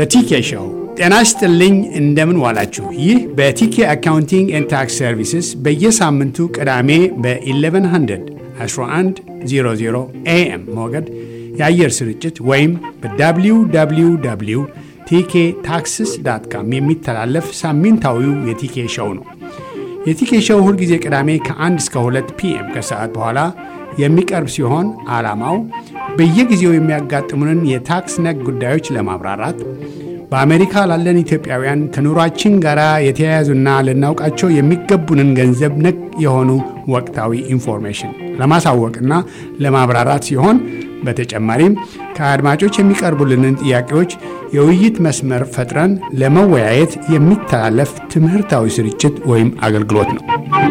በቲኬ ሾው ጤና ይስጥልኝ። እንደምን ዋላችሁ? ይህ በቲኬ አካውንቲንግ ኤንድ ታክስ ሰርቪስስ በየሳምንቱ ቅዳሜ በ1100 1100 ኤኤም ሞገድ የአየር ስርጭት ወይም በwww ቲኬ ታክስስ ዳት ካም የሚተላለፍ ሳምንታዊው የቲኬ ሾው ነው። የቲኬ ሾው ሁልጊዜ ቅዳሜ ከ1 እስከ 2 ፒኤም ከሰዓት በኋላ የሚቀርብ ሲሆን ዓላማው በየጊዜው የሚያጋጥሙንን የታክስ ነክ ጉዳዮች ለማብራራት በአሜሪካ ላለን ኢትዮጵያውያን ከኑሯችን ጋር የተያያዙና ልናውቃቸው የሚገቡንን ገንዘብ ነክ የሆኑ ወቅታዊ ኢንፎርሜሽን ለማሳወቅና ለማብራራት ሲሆን በተጨማሪም ከአድማጮች የሚቀርቡልንን ጥያቄዎች የውይይት መስመር ፈጥረን ለመወያየት የሚተላለፍ ትምህርታዊ ስርጭት ወይም አገልግሎት ነው።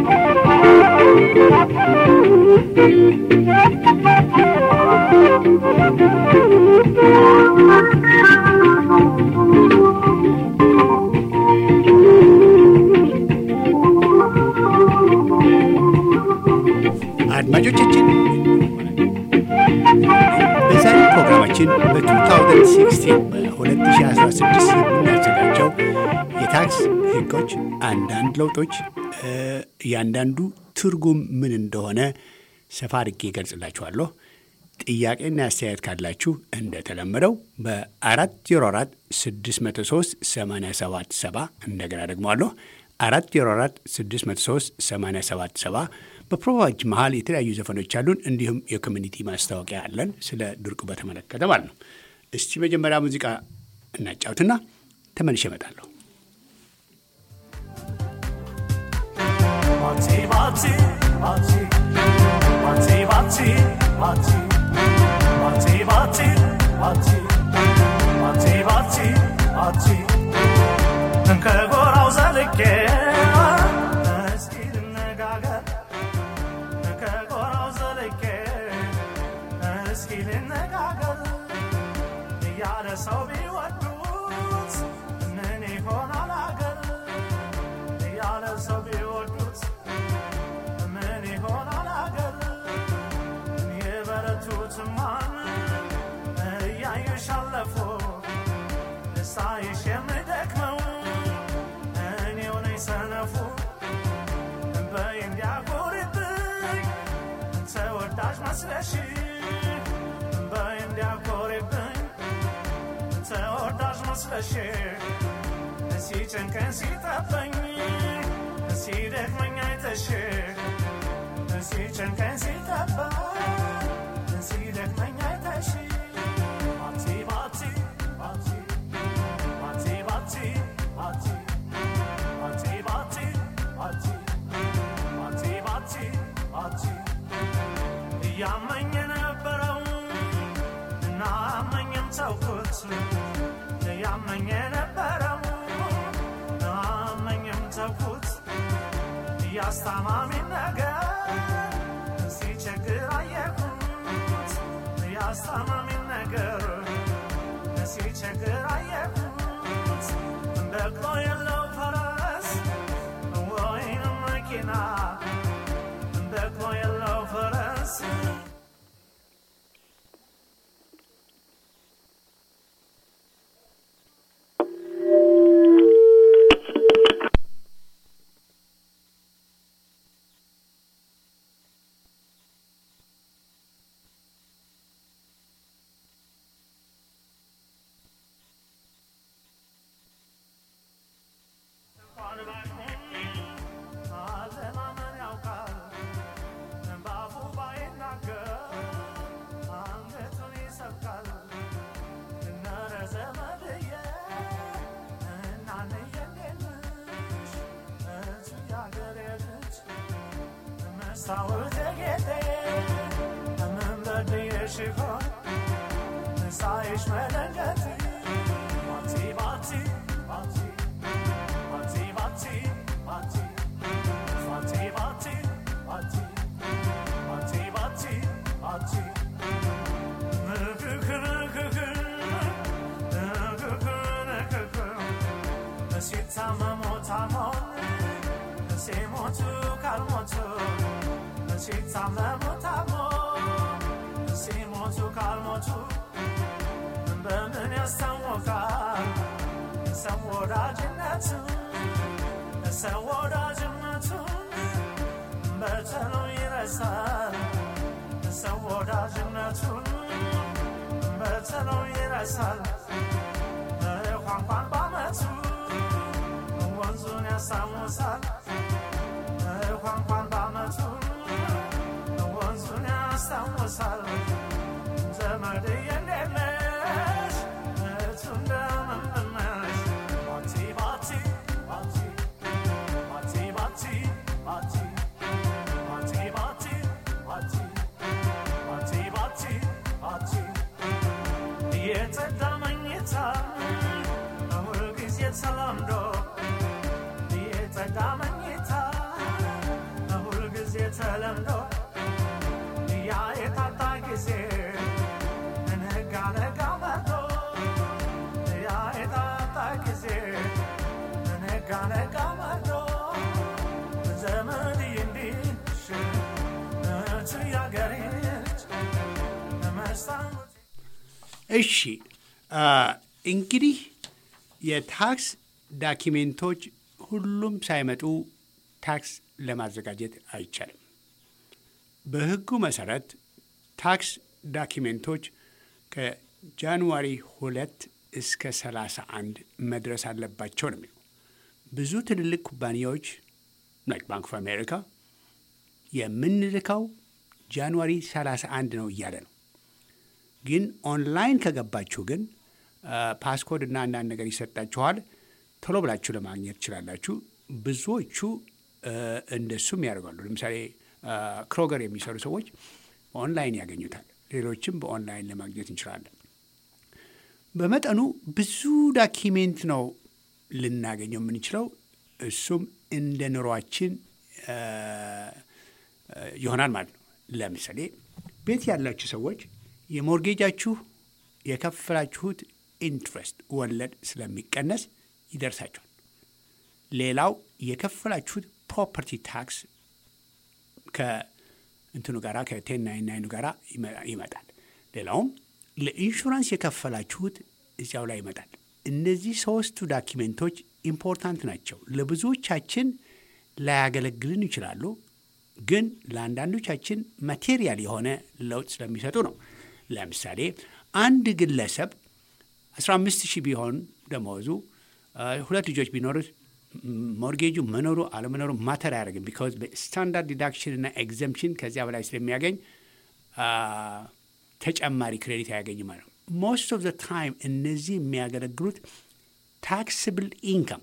አድማጮቻችን በዛሬ ፕሮግራማችን በ2016 በ2016 የምናዘጋጀው የታክስ ሕጎች አንዳንድ ለውጦች እያንዳንዱ ትርጉም ምን እንደሆነ ሰፋ አድርጌ ይገልጽላችኋለሁ። ጥያቄና አስተያየት ካላችሁ እንደተለመደው በ404 603 877 እንደገና ደግመዋለሁ 404 603 877 በፕሮግራማች መሀል የተለያዩ ዘፈኖች አሉን። እንዲሁም የኮሚኒቲ ማስታወቂያ አለን ስለ ድርቁ በተመለከተ ማለት ነው። እስቲ መጀመሪያ ሙዚቃ እናጫውትና ተመልሼ እመጣለሁ። ከጎራው ዘልቄ እስኪ ልነጋገር ከጎራው ዘልቄ እስኪ ልነጋገር እያለ ሰው ቢወዱት ምን ይሆናል አገር እያለ ሰው ቢወዱት ምን ይሆናል አገር የበረቱትማን እያዩሽ አለፉ ሳይሽ የምደክመው እኔው ነኝ ሰነፉ በይ እንዲያኮሪብኝ ተወዳጅ መስለሽ በይ እንዲያኮሪብኝ ተወዳጅ መስለሽ ሲጨንቀን ሲጠበኝ ሲደክመኝ አይተሽ ሲጨንቀን ሲጠበኝ ሲደክመኝ አይተሽ ባቲ ባቲ ባቲ ባቲ ባቲ ባቲ ባቲ ባቲ ባቲ ባቲ ባቲ ባቲ እያመኝ የነበረው እና አመኝም ተውኩት እያመኝ የነበረው አመኝም ተውኩት እያስታማሚ ነገር ሲቸግር አየኩት እያስታማሚ ነገር ሲቸግር አየኩት በቅሎ የለው ፈረስ ወይንም መኪና በቅሎ የለው ፈረስ አለማመን ያውቃል ባፉ ባይናገር አንገቱን ይሰብቃል እነረ ዘመድዬ እናንዬ እንዴት ነሽ እቱ ያገሬ ልጅ መስታወት ጌጤ ምን በድዬሽ ይሆን ሳይሽ መደንገጥ ባቲ ባቲ ባቲ ባቲ ባቲ ባቲ ባቲ ባቲ ባቲ ባቲ ባቲ ባቲ ንክክ ንክክ ንክክ ንክክ ሲታመሙ ታሞን ሲሞቱ ካልሞቱ ሲታመሙ ታሞ ሲሞቱ ካልሞቱ በምን ያስታወቃል ሰው ወዳጅነቱ ሰው ወዳጅነቱ በተሎ ይረሳል ሰው ወዳጅነቱን በተሎ ይረሳል ቋንቋን በአመቱ ወንዙን ያስታውሳል ቋንቋን በአመቱ ወንዙን ያስታውሳል ዘመድ የሌለሽ እቱ እንደምን ነሽ ባቲ ባቲ ባቲ ባቲ ባቲ ባቲ ባቲ ባቲ ባቲ ባቲ ባቲ ባቲ የጸዳ መኝታ ሁልጊዜ ተለምዶ የጸዳ መኝታ ሁልጊዜ ተለምዶ ያ የታጣ ጊዜ ነጋ ነጋ መርዶ ያ የታጣ ጊዜ ነጋ ነጋ መርዶ ዘመድ እንዲሽ እቱ ያገሬች መስታወት እሺ አ፣ እንግዲህ የታክስ ዳኪሜንቶች ሁሉም ሳይመጡ ታክስ ለማዘጋጀት አይቻልም። በሕጉ መሰረት ታክስ ዳኪሜንቶች ከጃንዋሪ ሁለት እስከ ሰላሳ አንድ መድረስ አለባቸው ነው የሚለው። ብዙ ትልልቅ ኩባንያዎች ላይክ ባንክ ኦፍ አሜሪካ የምንልከው ጃንዋሪ 31 ነው እያለ ነው። ግን ኦንላይን ከገባችሁ ግን ፓስኮድ እና አንዳንድ ነገር ይሰጣችኋል። ቶሎ ብላችሁ ለማግኘት ትችላላችሁ። ብዙዎቹ እ፣ እንደሱም ያደርጋሉ። ለምሳሌ እ፣ ክሮገር የሚሰሩ ሰዎች ኦንላይን ያገኙታል። ሌሎችም በኦንላይን ለማግኘት እንችላለን። በመጠኑ ብዙ ዳኪሜንት ነው ልናገኘው የምንችለው። እሱም እንደ ኑሯችን እ፣ እ፣ ይሆናል ማለት ነው። ለምሳሌ ቤት ያላችሁ ሰዎች የሞርጌጃችሁ የከፈላችሁት ኢንትረስት ወለድ ስለሚቀነስ ይደርሳችኋል። ሌላው የከፈላችሁት ፕሮፐርቲ ታክስ ከእንትኑ ጋራ ከቴን ናይን ናይኑ ጋራ ይመ- ይመጣል። ሌላውም ለኢንሹራንስ የከፈላችሁት እዚያው ላይ ይመጣል። እነዚህ ሶስቱ ዳኪሜንቶች ኢምፖርታንት ናቸው። ለብዙዎቻችን ላያገለግልን ይችላሉ፣ ግን ለአንዳንዶቻችን ማቴሪያል የሆነ ለውጥ ስለሚሰጡ ነው። ለምሳሌ አንድ ግለሰብ 15 ሺህ ቢሆን ደመወዙ አ፣ ሁለት ልጆች ቢኖሩት ም- ሞርጌጁ መኖሩ አለመኖሩ ማተር አያደርግም። ቢካዝ በስታንዳርድ ዲዳክሽን እና ኤግዘምፕሽን ከዚያ በላይ ስለሚያገኝ አ፣ ተጨማሪ ክሬዲት አያገኝም ማለት ነው። ሞስት ኦፍ ዘ ታይም እነዚህ የሚያገለግሉት ታክስብል ኢንካም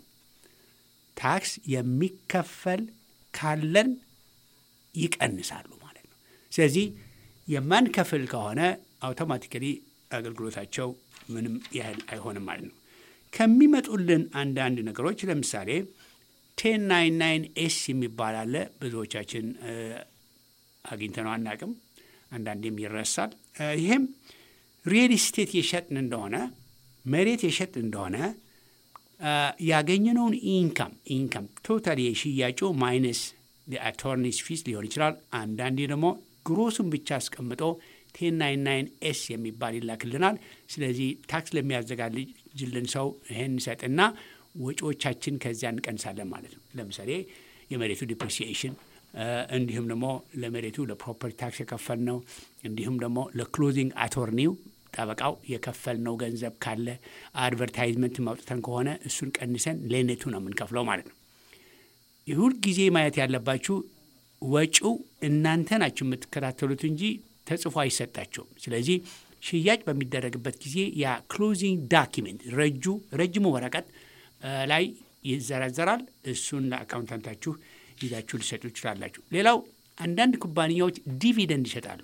ታክስ የሚከፈል ካለን ይቀንሳሉ ማለት ነው። ስለዚህ የማንከፍል ከሆነ አውቶማቲካሊ አገልግሎታቸው ምንም ያህል አይሆንም ማለት ነው። ከሚመጡልን አንዳንድ ነገሮች ለምሳሌ ቴን ናይን ናይን ኤስ የሚባል አለ። ብዙዎቻችን እ፣ አግኝተነው አናቅም። አንዳንዴም ይረሳል። እ፣ ይሄም ሪል ስቴት የሸጥን እንደሆነ መሬት የሸጥን እንደሆነ አ፣ ያገኘነውን ኢንካም ኢንካም ቶታል የሽያጩ ማይነስ የአቶርኒስ ፊስ ሊሆን ይችላል። አንዳንዴ ደግሞ ግሮሱን ብቻ አስቀምጦ ቴን ናይን ናይን ኤስ የሚባል ይላክልናል። ስለዚህ ታክስ ለሚያዘጋጅልን ሰው ይህን እንሰጥና ወጪዎቻችን ከዚያ እንቀንሳለን ማለት ነው። ለምሳሌ የመሬቱ ዲፕሪሲኤሽን እንዲሁም ደግሞ ለመሬቱ ለፕሮፐርቲ ታክስ የከፈልነው እንዲሁም ደግሞ ለክሎዚንግ አቶርኒው ጠበቃው የከፈልነው ገንዘብ ካለ አድቨርታይዝመንት ማውጥተን ከሆነ እሱን ቀንሰን ለኔቱ ነው የምንከፍለው ማለት ነው። የሁል ጊዜ ማየት ያለባችሁ ወጪው እናንተ ናችሁ የምትከታተሉት እንጂ ተጽፎ አይሰጣቸውም። ስለዚህ ሽያጭ በሚደረግበት ጊዜ ያ ክሎዚንግ ዳኪሜንት ረጁ ረጅሙ ወረቀት እ ላይ ይዘረዘራል። እሱን ለአካውንታንታችሁ ይዛችሁ ሊሰጡ ይችላላችሁ። ሌላው አንዳንድ ኩባንያዎች ዲቪደንድ ይሰጣሉ።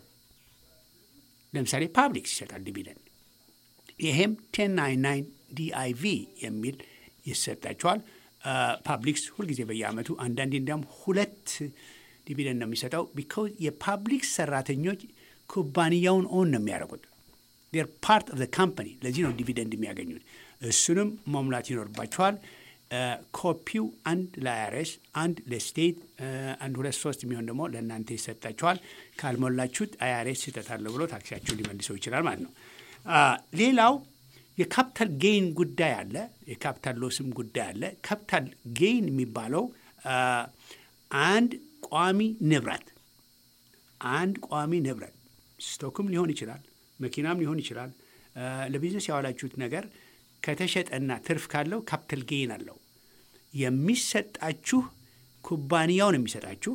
ለምሳሌ ፓብሊክስ ይሰጣል ዲቪደንድ። ይሄም ቴን ናይን ናይን ዲአይቪ የሚል ይሰጣቸዋል። ፓብሊክስ ሁልጊዜ በየአመቱ አንዳንዴ እንዲያውም ሁለት ዲቪደንድ ነው የሚሰጠው። ቢካዝ የፓብሊክስ ሰራተኞች ኩባንያውን ኦን ነው የሚያደርጉት ር ፓርት ኦፍ ካምፓኒ። ለዚህ ነው ዲቪደንድ የሚያገኙት። እሱንም መሙላት ይኖርባቸዋል። ኮፒው አንድ ለአይአርኤስ፣ አንድ ለስቴት፣ አንድ ሁለት ሶስት የሚሆን ደግሞ ለእናንተ ይሰጣቸዋል። ካልሞላችሁት አይአርኤስ ስህተት አለው ብሎ ታክሲያችሁን ሊመልሰው ይችላል ማለት ነው። ሌላው የካፒታል ጌይን ጉዳይ አለ፣ የካፒታል ሎስም ጉዳይ አለ። ካፒታል ጌይን የሚባለው አ፣ አንድ ቋሚ ንብረት አንድ ቋሚ ንብረት ስቶክም ሊሆን ይችላል፣ መኪናም ሊሆን ይችላል። አ፣ ለቢዝነስ ያዋላችሁት ነገር ከተሸጠና ትርፍ ካለው ካፒታል ጌይን አለው። የሚሰጣችሁ ኩባንያው ነው የሚሰጣችሁ።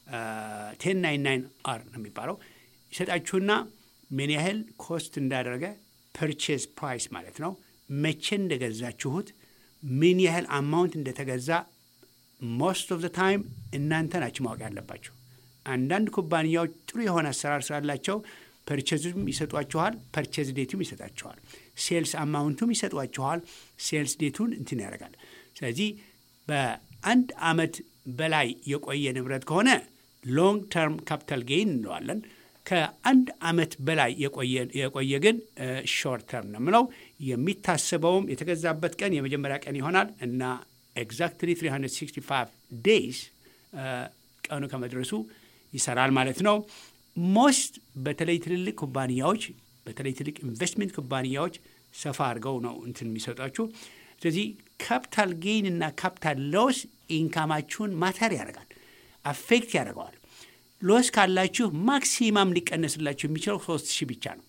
ቴን ናይን ናይን አር ነው የሚባለው ይሰጣችሁና ምን ያህል ኮስት እንዳደረገ ፐርቼዝ ፕራይስ ማለት ነው። መቼ እንደገዛችሁት ምን ያህል አማውንት እንደተገዛ ሞስት ኦፍ ዘ ታይም እናንተ ናችሁ ማወቅ ያለባችሁ። አንዳንድ ኩባንያዎች ጥሩ የሆነ አሰራር ስላላቸው ፐርቼዝም ይሰጧችኋል፣ ፐርቼዝ ዴቱም ይሰጣችኋል፣ ሴልስ አማውንቱም ይሰጧችኋል፣ ሴልስ ዴቱን እንትን ያደርጋል። ስለዚህ በአንድ አመት በላይ የቆየ ንብረት ከሆነ ሎንግ ተርም ካፒታል ጌይን እንለዋለን። ከአንድ አመት በላይ የቆየ- የቆየ ግን ሾርት ተርም ነው የምለው። የሚታሰበውም የተገዛበት ቀን የመጀመሪያ ቀን ይሆናል እና ኤግዛክትሊ 365 ዴይስ ቀኑ ከመድረሱ ይሰራል ማለት ነው። ሞስት በተለይ ትልልቅ ኩባንያዎች በተለይ ትልቅ ኢንቨስትሜንት ኩባንያዎች ሰፋ አድርገው ነው እንትን የሚሰጧችሁ። ስለዚህ ካፒታል ጌይን እና ካፒታል ሎስ ኢንካማችሁን ማተር ያደርጋል፣ አፌክት ያደርገዋል። ሎስ ካላችሁ ማክሲማም ሊቀነስላችሁ የሚችለው ሶስት ሺህ ብቻ ነው።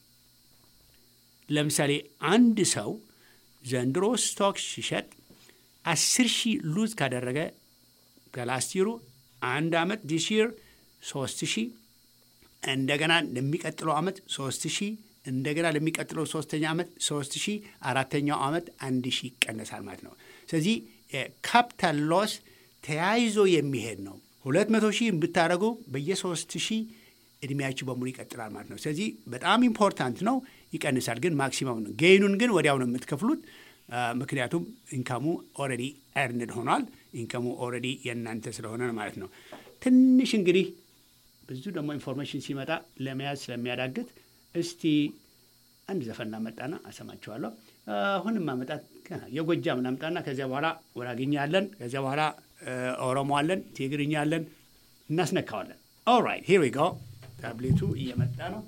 ለምሳሌ አንድ ሰው ዘንድሮ ስቶክ ሲሸጥ አስር ሺህ ሉዝ ካደረገ ከላስቲሩ አንድ ዓመት ዲስ ይር ሶስት ሺህ እንደገና ለሚቀጥለው ዓመት ሶስት ሺህ እንደገና ለሚቀጥለው ሶስተኛ ዓመት ሶስት ሺህ አራተኛው ዓመት አንድ ሺህ ይቀነሳል ማለት ነው። ስለዚህ ካፒታል ሎስ ተያይዞ የሚሄድ ነው። ሁለት መቶ ሺህ ብታደረጉ በየሶስት ሺህ እድሜያችሁ በሙሉ ይቀጥላል ማለት ነው። ስለዚህ በጣም ኢምፖርታንት ነው። ይቀንሳል ግን ማክሲመም ነው። ጌይኑን ግን ወዲያው ነው የምትከፍሉት። አ፣ ምክንያቱም ኢንካሙ ኦልሬዲ ኤርንድ ሆኗል። ኢንካሙ ኦልሬዲ የእናንተ ስለሆነ ነው ማለት ነው። ትንሽ እንግዲህ ብዙ ደግሞ ኢንፎርሜሽን ሲመጣ ለመያዝ ስለሚያዳግት እስቲ አንድ ዘፈን እናመጣና አሰማችኋለሁ። አሁንም ማመጣት ገና የጎጃም እናምጣና ከዚያ በኋላ ወራግኛ አለን፣ ከዚያ በኋላ እ፣ ኦሮሞ አለን፣ ትግርኛ አለን፣ እናስነካዋለን። ኦልራይት ሂር ዊ ጎ። ታብሌቱ እየመጣ ነው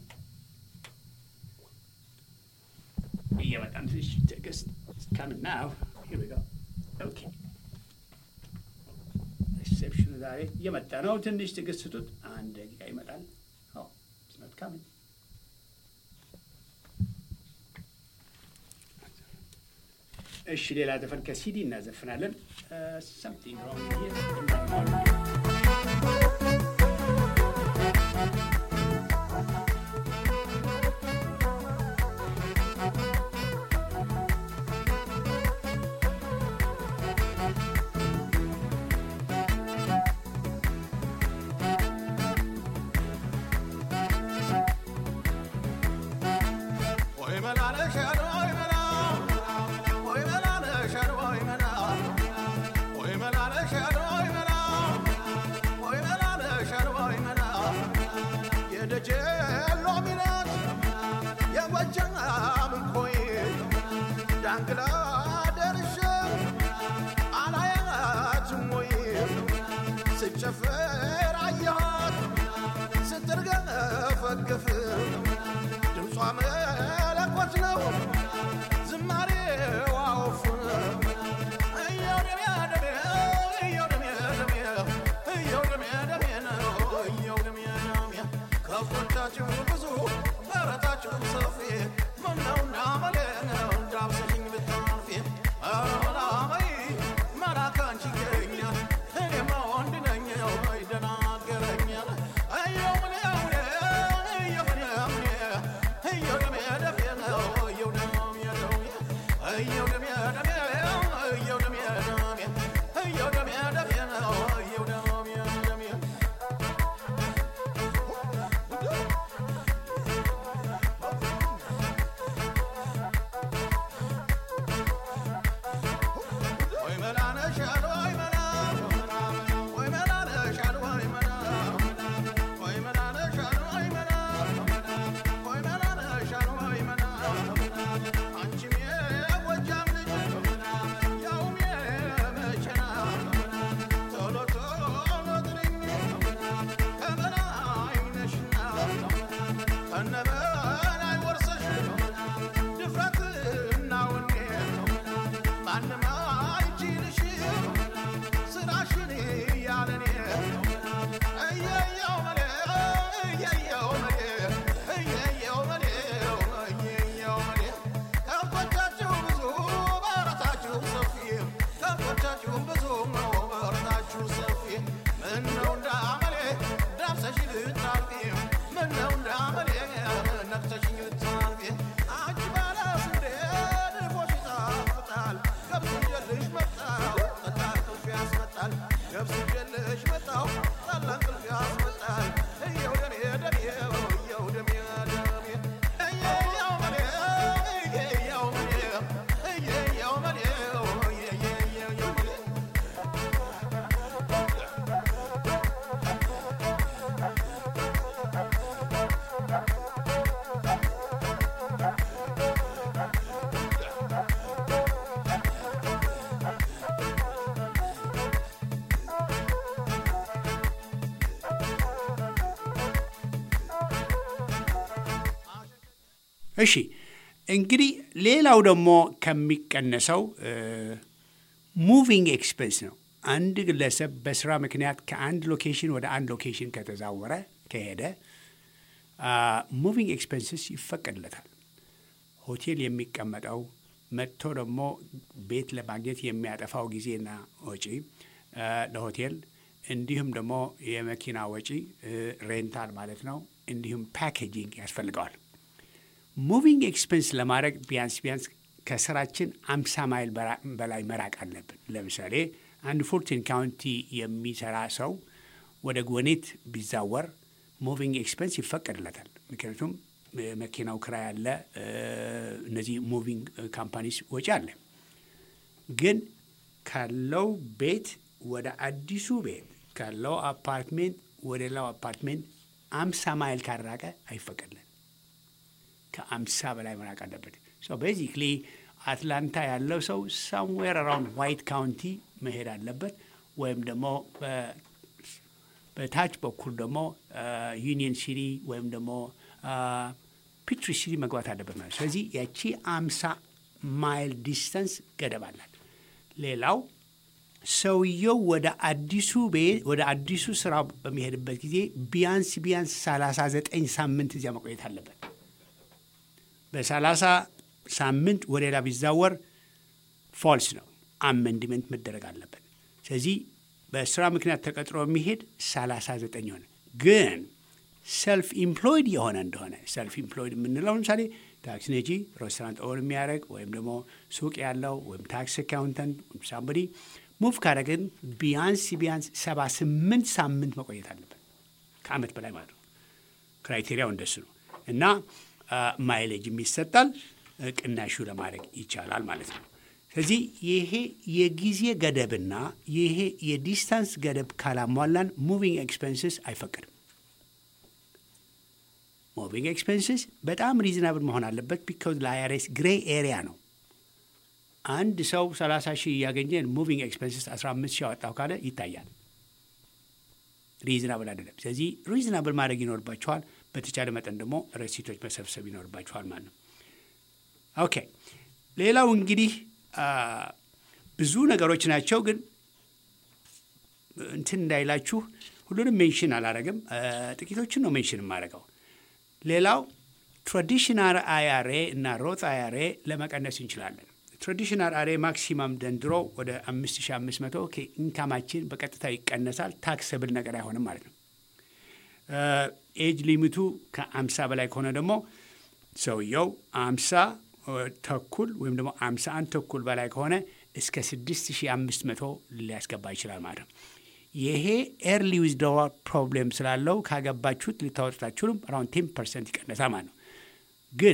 እየመጣ ነው። ትንሽ ትዕግስት ካምን ናው ሂር ዊ ጎ ኦኬ ሪሴፕሽኑ ዛሬ እየመጣ ነው። ትንሽ ትዕግስት ስጡት። አንድ ደቂቃ ይመጣል። ኦ ኢትስ ኖት ካሚንግ እሺ ሌላ ዘፈን ከሲዲ እናዘፍናለን። ሰምቲንግ ሮንግ Oy melale şer oy mela Oy melale şer oy mela Oy melale şer oy mela Oy melale şer oy mela የደጀ ሎሚነት የጎጃም ኮይ ዳንግላ ደርሼ አላያትም ወይ ስጨፍር አየኋት ስትርገፈግፍ ድምጿ መለኮት ነው ዝማሬዋ ወፍ እየው ደሜ ደሜ እየው ደሜ ደሜ እየው ደሜ ደሜ ነው እየው ደሜ ደሜ ከብቶቻችሁ ብዙ በረታችሁ ሰፊ ምነውና መሌ ነው እንዳብሰሽኝ ብታልፊ ኧረ መላመይ መላክ አንቺ ገኛ እኔማ ወንድ ነኝ ምነው እንዳመሌ ዳብሰሽኝ ልታልፊ ምነው እንዳመሌ ነክሰሽኝ ልታልፊ አንቺ ባለ ስንዴ ድፎሽ ይጣፍጣል ገብስ ይዤልሽ መጣሁ ጠላ እንቅልፍ ያስመጣል ገብስ ይዤልሽ መጣሁ ጠላ እንቅልፍ ያስመጣል እየው ደሜ ደሜው እየው ደሜ ደሜ እየው መሌ እየው መሌ እየው መሌው እየው መሌ እሺ እንግዲህ ሌላው ደግሞ ከሚቀነሰው ሙቪንግ ኤክስፔንስ ነው። አንድ ግለሰብ በስራ ምክንያት ከአንድ ሎኬሽን ወደ አንድ ሎኬሽን ከተዛወረ ከሄደ ሙቪንግ ኤክስፔንስስ ይፈቀድለታል። ሆቴል የሚቀመጠው መጥቶ ደግሞ ቤት ለማግኘት የሚያጠፋው ጊዜና ወጪ አ፣ ለሆቴል እንዲሁም ደግሞ የመኪና ወጪ ሬንታል ማለት ነው። እንዲሁም ፓኬጂንግ ያስፈልገዋል። ሙቪንግ ኤክስፔንስ ለማድረግ ቢያንስ ቢያንስ ከስራችን አምሳ ማይል በራ- በላይ መራቅ አለብን። ለምሳሌ አንድ ፎርቲን ካውንቲ የሚሰራ ሰው ወደ ጎኔት ቢዛወር ሙቪንግ ኤክስፔንስ ይፈቀድለታል። ምክንያቱም የመኪናው ክራይ አለ፣ እ፣ እነዚህ ሙቪንግ ካምፓኒስ ወጪ አለ። ግን ካለው ቤት ወደ አዲሱ ቤት ካለው አፓርትሜንት ወደ ሌላው አፓርትሜንት አምሳ ማይል ካራቀ አይፈቀድለን። ከአምሳ በላይ መራቅ አለበት። ሶ ቤዚክሊ አትላንታ ያለው ሰው ሳምዌር አራውንድ ዋይት ካውንቲ መሄድ አለበት ወይም ደግሞ በ- በታች በኩል ደግሞ ዩኒየን ሲቲ ወይም ደግሞ ፒትሪ ሲቲ መግባት አለበት ማለት ነው። ስለዚህ ያቺ አምሳ ማይል ዲስተንስ ገደብ አላት። ሌላው ሰውየው ወደ አዲሱ ቤት ወደ አዲሱ ስራ በሚሄድበት ጊዜ ቢያንስ ቢያንስ 39 ሳምንት እዚያ መቆየት አለበት። በሰላሳ ሳምንት ወደ ሌላ ቢዛወር ፎልስ ነው፣ አመንድመንት መደረግ አለበት። ስለዚህ በስራ ምክንያት ተቀጥሮ የሚሄድ 39 የሆነ ግን ሰልፍ ኢምፕሎይድ የሆነ እንደሆነ ሰልፍ ኢምፕሎይድ የምንለው ለምሳሌ ታክሲ ነጂ፣ ሬስቶራንት ኦን የሚያደርግ ወይም ደግሞ ሱቅ ያለው ወይም ታክስ አካውንተንት ወይም ሳምበዲ ሙቭ ካደረግን ቢያንስ ቢያንስ 78 ሳምንት መቆየት አለበት ከአመት በላይ ማለት ነው። ክራይቴሪያው እንደሱ ነው እና ማይሌጅም ይሰጣል፣ ቅናሹ ለማድረግ ይቻላል ማለት ነው። ስለዚህ ይሄ የጊዜ ገደብና ይሄ የዲስታንስ ገደብ ካላሟላን ሙቪንግ ኤክስፔንስስ አይፈቀድም። ሙቪንግ ኤክስፔንስስ በጣም ሪዝናብል መሆን አለበት። ቢካዝ ለአይአርኤስ ግሬ ኤሪያ ነው። አንድ ሰው 30 ሺህ እያገኘ ሙቪንግ ኤክስፔንስስ 15 ሺህ አወጣው ካለ ይታያል። ሪዝናብል አይደለም። ስለዚህ ሪዝናብል ማድረግ ይኖርባቸዋል። በተቻለ መጠን ደግሞ ረሲቶች መሰብሰብ ይኖርባቸዋል ማለት ነው። ኦኬ ሌላው እንግዲህ ብዙ ነገሮች ናቸው፣ ግን እንትን እንዳይላችሁ ሁሉንም ሜንሽን አላረግም። ጥቂቶችን ነው ሜንሽን የማደርገው። ሌላው ትራዲሽናል አይአርኤ እና ሮት አይአርኤ ለመቀነስ እንችላለን። ትራዲሽናል አርኤ ማክሲማም ዘንድሮ ወደ 5500 ከኢንካማችን በቀጥታ ይቀነሳል። ታክሰብል ነገር አይሆንም ማለት ነው። ኤጅ ሊሚቱ ከ50 በላይ ከሆነ ደግሞ ሰውየው 50 ተኩል ወይም ደግሞ 51 ተኩል በላይ ከሆነ እስከ 6500 ሊያስገባ ይችላል ማለት ነው። ይሄ ኤርሊ ዊዝድሮዋል ፕሮብሌም ስላለው ካገባችሁት ልታወጡት አትችሉም። አራውንድ ቴን ፐርሰንት ይቀነሳል ማለት ነው። ግን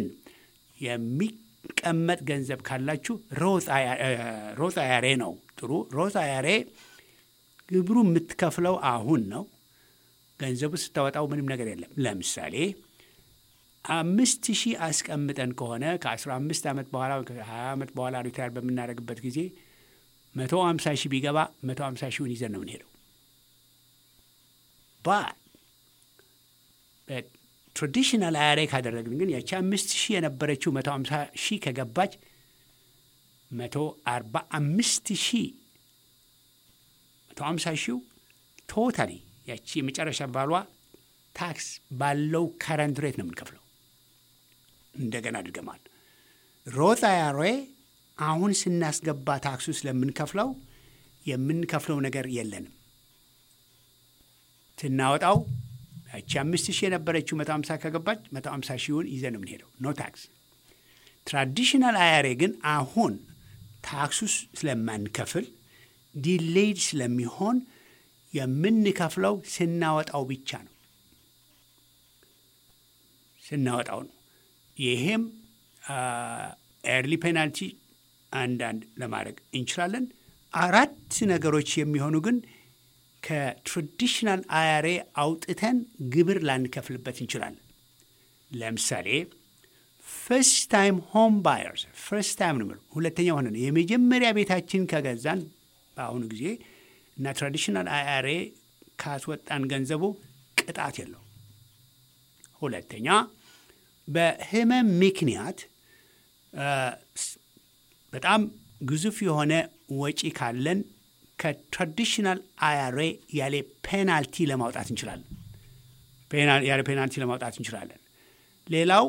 የሚቀመጥ ገንዘብ ካላችሁ ሮዝ አያሬ ነው ጥሩ። ሮዝ አያሬ ግብሩ የምትከፍለው አሁን ነው። ገንዘቡ ስታወጣው ምንም ነገር የለም። ለምሳሌ አምስት ሺህ አስቀምጠን ከሆነ ከአስራ አምስት ዓመት በኋላ ከሀያ ዓመት በኋላ ሪታየር በምናደርግበት ጊዜ መቶ ሀምሳ ሺህ ቢገባ መቶ ሀምሳ ሺውን ይዘን ነው የምንሄደው። ትራዲሽናል አያሬ ካደረግን ግን ያቺ አምስት ሺህ የነበረችው መቶ ሀምሳ ሺህ ከገባች መቶ አርባ አምስት ሺህ መቶ ሀምሳ ሺው ቶታሊ ያቺ የመጨረሻ ባሏ ታክስ ባለው ከረንት ሬት ነው የምንከፍለው። እንደገና አድርገማል። ሮዝ አያሬ አሁን ስናስገባ ታክሱ ስለምንከፍለው የምንከፍለው ነገር የለንም። ስናወጣው ያቺ አምስት ሺህ የነበረችው መቶ ሀምሳ ከገባች መቶ ሀምሳ ሺውን ይዘን ነው የምንሄደው። ኖ ታክስ። ትራዲሽናል አያሬ ግን አሁን ታክሱ ስለማንከፍል ዲሌይድ ስለሚሆን የምንከፍለው ስናወጣው ብቻ ነው ስናወጣው ነው። ይሄም ኤርሊ ፔናልቲ አንዳንድ ለማድረግ እንችላለን። አራት ነገሮች የሚሆኑ ግን ከትራዲሽናል አያሬ አውጥተን ግብር ላንከፍልበት እንችላለን። ለምሳሌ ፈርስት ታይም ሆም ባየርስ ፈርስት ታይም ነው የምለው ሁለተኛ ሆነ ነው የመጀመሪያ ቤታችን ከገዛን በአሁኑ ጊዜ እና ትራዲሽናል አያሬ ካስወጣን ገንዘቡ ቅጣት የለው። ሁለተኛ በህመም ምክንያት በጣም ግዙፍ የሆነ ወጪ ካለን ከትራዲሽናል አያሬ ያለ ፔናልቲ ለማውጣት እንችላለን። ያለ ፔናልቲ ለማውጣት እንችላለን። ሌላው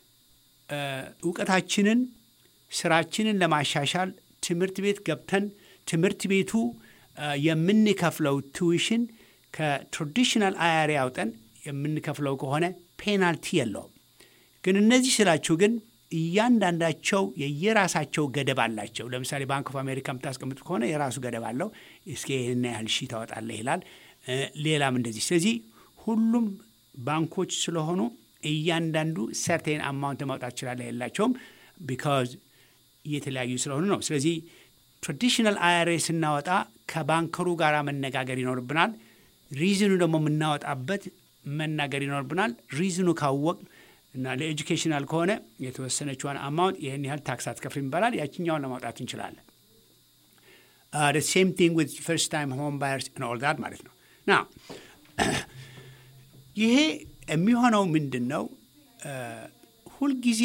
እውቀታችንን፣ ስራችንን ለማሻሻል ትምህርት ቤት ገብተን ትምህርት ቤቱ የምንከፍለው ቱዊሽን ከትራዲሽናል አያሬ አውጠን የምንከፍለው ከሆነ ፔናልቲ የለውም። ግን እነዚህ ስላችሁ ግን እያንዳንዳቸው የየራሳቸው ገደብ አላቸው። ለምሳሌ ባንክ ኦፍ አሜሪካ የምታስቀምጡ ከሆነ የራሱ ገደብ አለው። እስከ ይህን ያህል ሺህ ታወጣለህ ይላል። ሌላም እንደዚህ። ስለዚህ ሁሉም ባንኮች ስለሆኑ እያንዳንዱ ሰርቴን አማውንት ማውጣት ይችላለ የላቸውም። ቢካዝ እየተለያዩ ስለሆኑ ነው። ስለዚህ ትራዲሽናል አያሬ ስናወጣ ከባንከሩ ጋር መነጋገር ይኖርብናል። ሪዝኑ ደግሞ የምናወጣበት መናገር ይኖርብናል። ሪዝኑ ካወቅ እና ለኤጁኬሽናል ከሆነ የተወሰነችዋን አማውንት ይህን ያህል ታክስ አትከፍልም ይባላል። ያችኛውን ለማውጣት እንችላለን። ሴም ቲንግ ዊዝ ፈርስት ታይም ሆም ባየርስ ኦል ዳት ማለት ነው። ና ይሄ የሚሆነው ምንድን ነው? ሁልጊዜ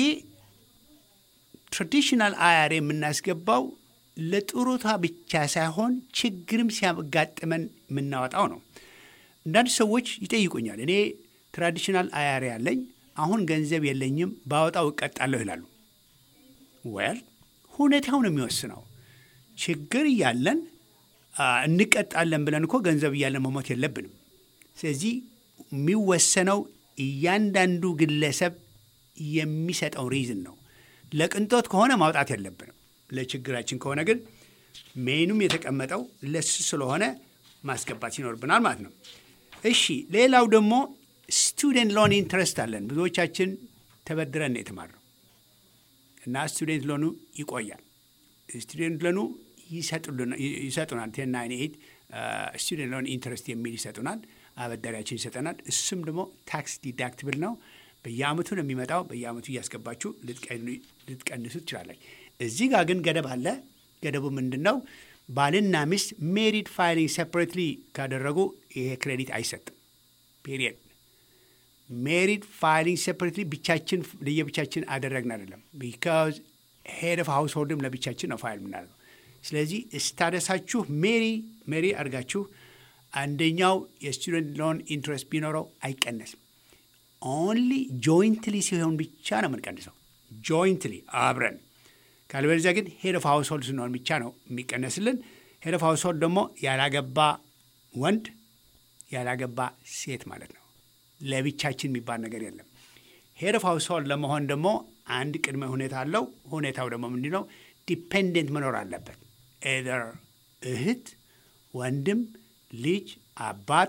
ትራዲሽናል አያሬ የምናስገባው ለጥሩታ ብቻ ሳይሆን ችግርም ሲያጋጥመን የምናወጣው ነው። አንዳንድ ሰዎች ይጠይቁኛል። እኔ ትራዲሽናል አያሬ ያለኝ አሁን ገንዘብ የለኝም ባወጣው እቀጣለሁ ይላሉ። ወል ሁኔታው ነው የሚወስነው። ችግር እያለን እንቀጣለን ብለን እኮ ገንዘብ እያለን መሞት የለብንም። ስለዚህ የሚወሰነው እያንዳንዱ ግለሰብ የሚሰጠው ሪዝን ነው። ለቅንጦት ከሆነ ማውጣት የለብንም። ለችግራችን ከሆነ ግን ሜኑም የተቀመጠው ለሱ ስለሆነ ማስገባት ይኖርብናል ማለት ነው። እሺ፣ ሌላው ደግሞ ስቱደንት ሎን ኢንትረስት አለን። ብዙዎቻችን ተበድረን የተማርነው እና ስቱደንት ሎኑ ይቆያል። ስቱደንት ሎኑ ይሰጡናል። ቴን ናይን ኤይት ስቱደንት ሎን ኢንትረስት የሚል ይሰጡናል። አበዳሪያችን ይሰጠናል። እሱም ደግሞ ታክስ ዲዳክትብል ነው። በየአመቱ ነው የሚመጣው። በየአመቱ እያስገባችሁ ልትቀንሱ ትችላለች። እዚህ ጋር ግን ገደብ አለ። ገደቡ ምንድን ነው? ባልና ሚስት ሜሪድ ፋይሊንግ ሴፐሬትሊ ካደረጉ ይሄ ክሬዲት አይሰጥም። ፔሪየድ ሜሪድ ፋይሊንግ ሴፐሬትሊ ብቻችን ለየብቻችን አደረግን አይደለም። ቢካዝ ሄድ ኦፍ ሃውስ ሆልድም ለብቻችን ነው ፋይል የምናደርገው። ስለዚህ ስታደሳችሁ ሜሪ ሜሪ አድርጋችሁ አንደኛው የስቱደንት ሎን ኢንትረስት ቢኖረው አይቀነስም። ኦንሊ ጆይንትሊ ሲሆን ብቻ ነው የምንቀንሰው። ጆይንትሊ አብረን ካልበለዚያ ግን ሄድ ኦፍ ሃውስ ሆልድ ስንሆን ብቻ ነው የሚቀነስልን። ሄድ ኦፍ ሃውስ ሆልድ ደግሞ ያላገባ ወንድ ያላገባ ሴት ማለት ነው። ለብቻችን የሚባል ነገር የለም። ሄድ ኦፍ ሃውስ ሆልድ ለመሆን ደግሞ አንድ ቅድመ ሁኔታ አለው። ሁኔታው ደግሞ ምንድን ነው? ዲፔንደንት መኖር አለበት። ኤዘር እህት፣ ወንድም፣ ልጅ፣ አባት፣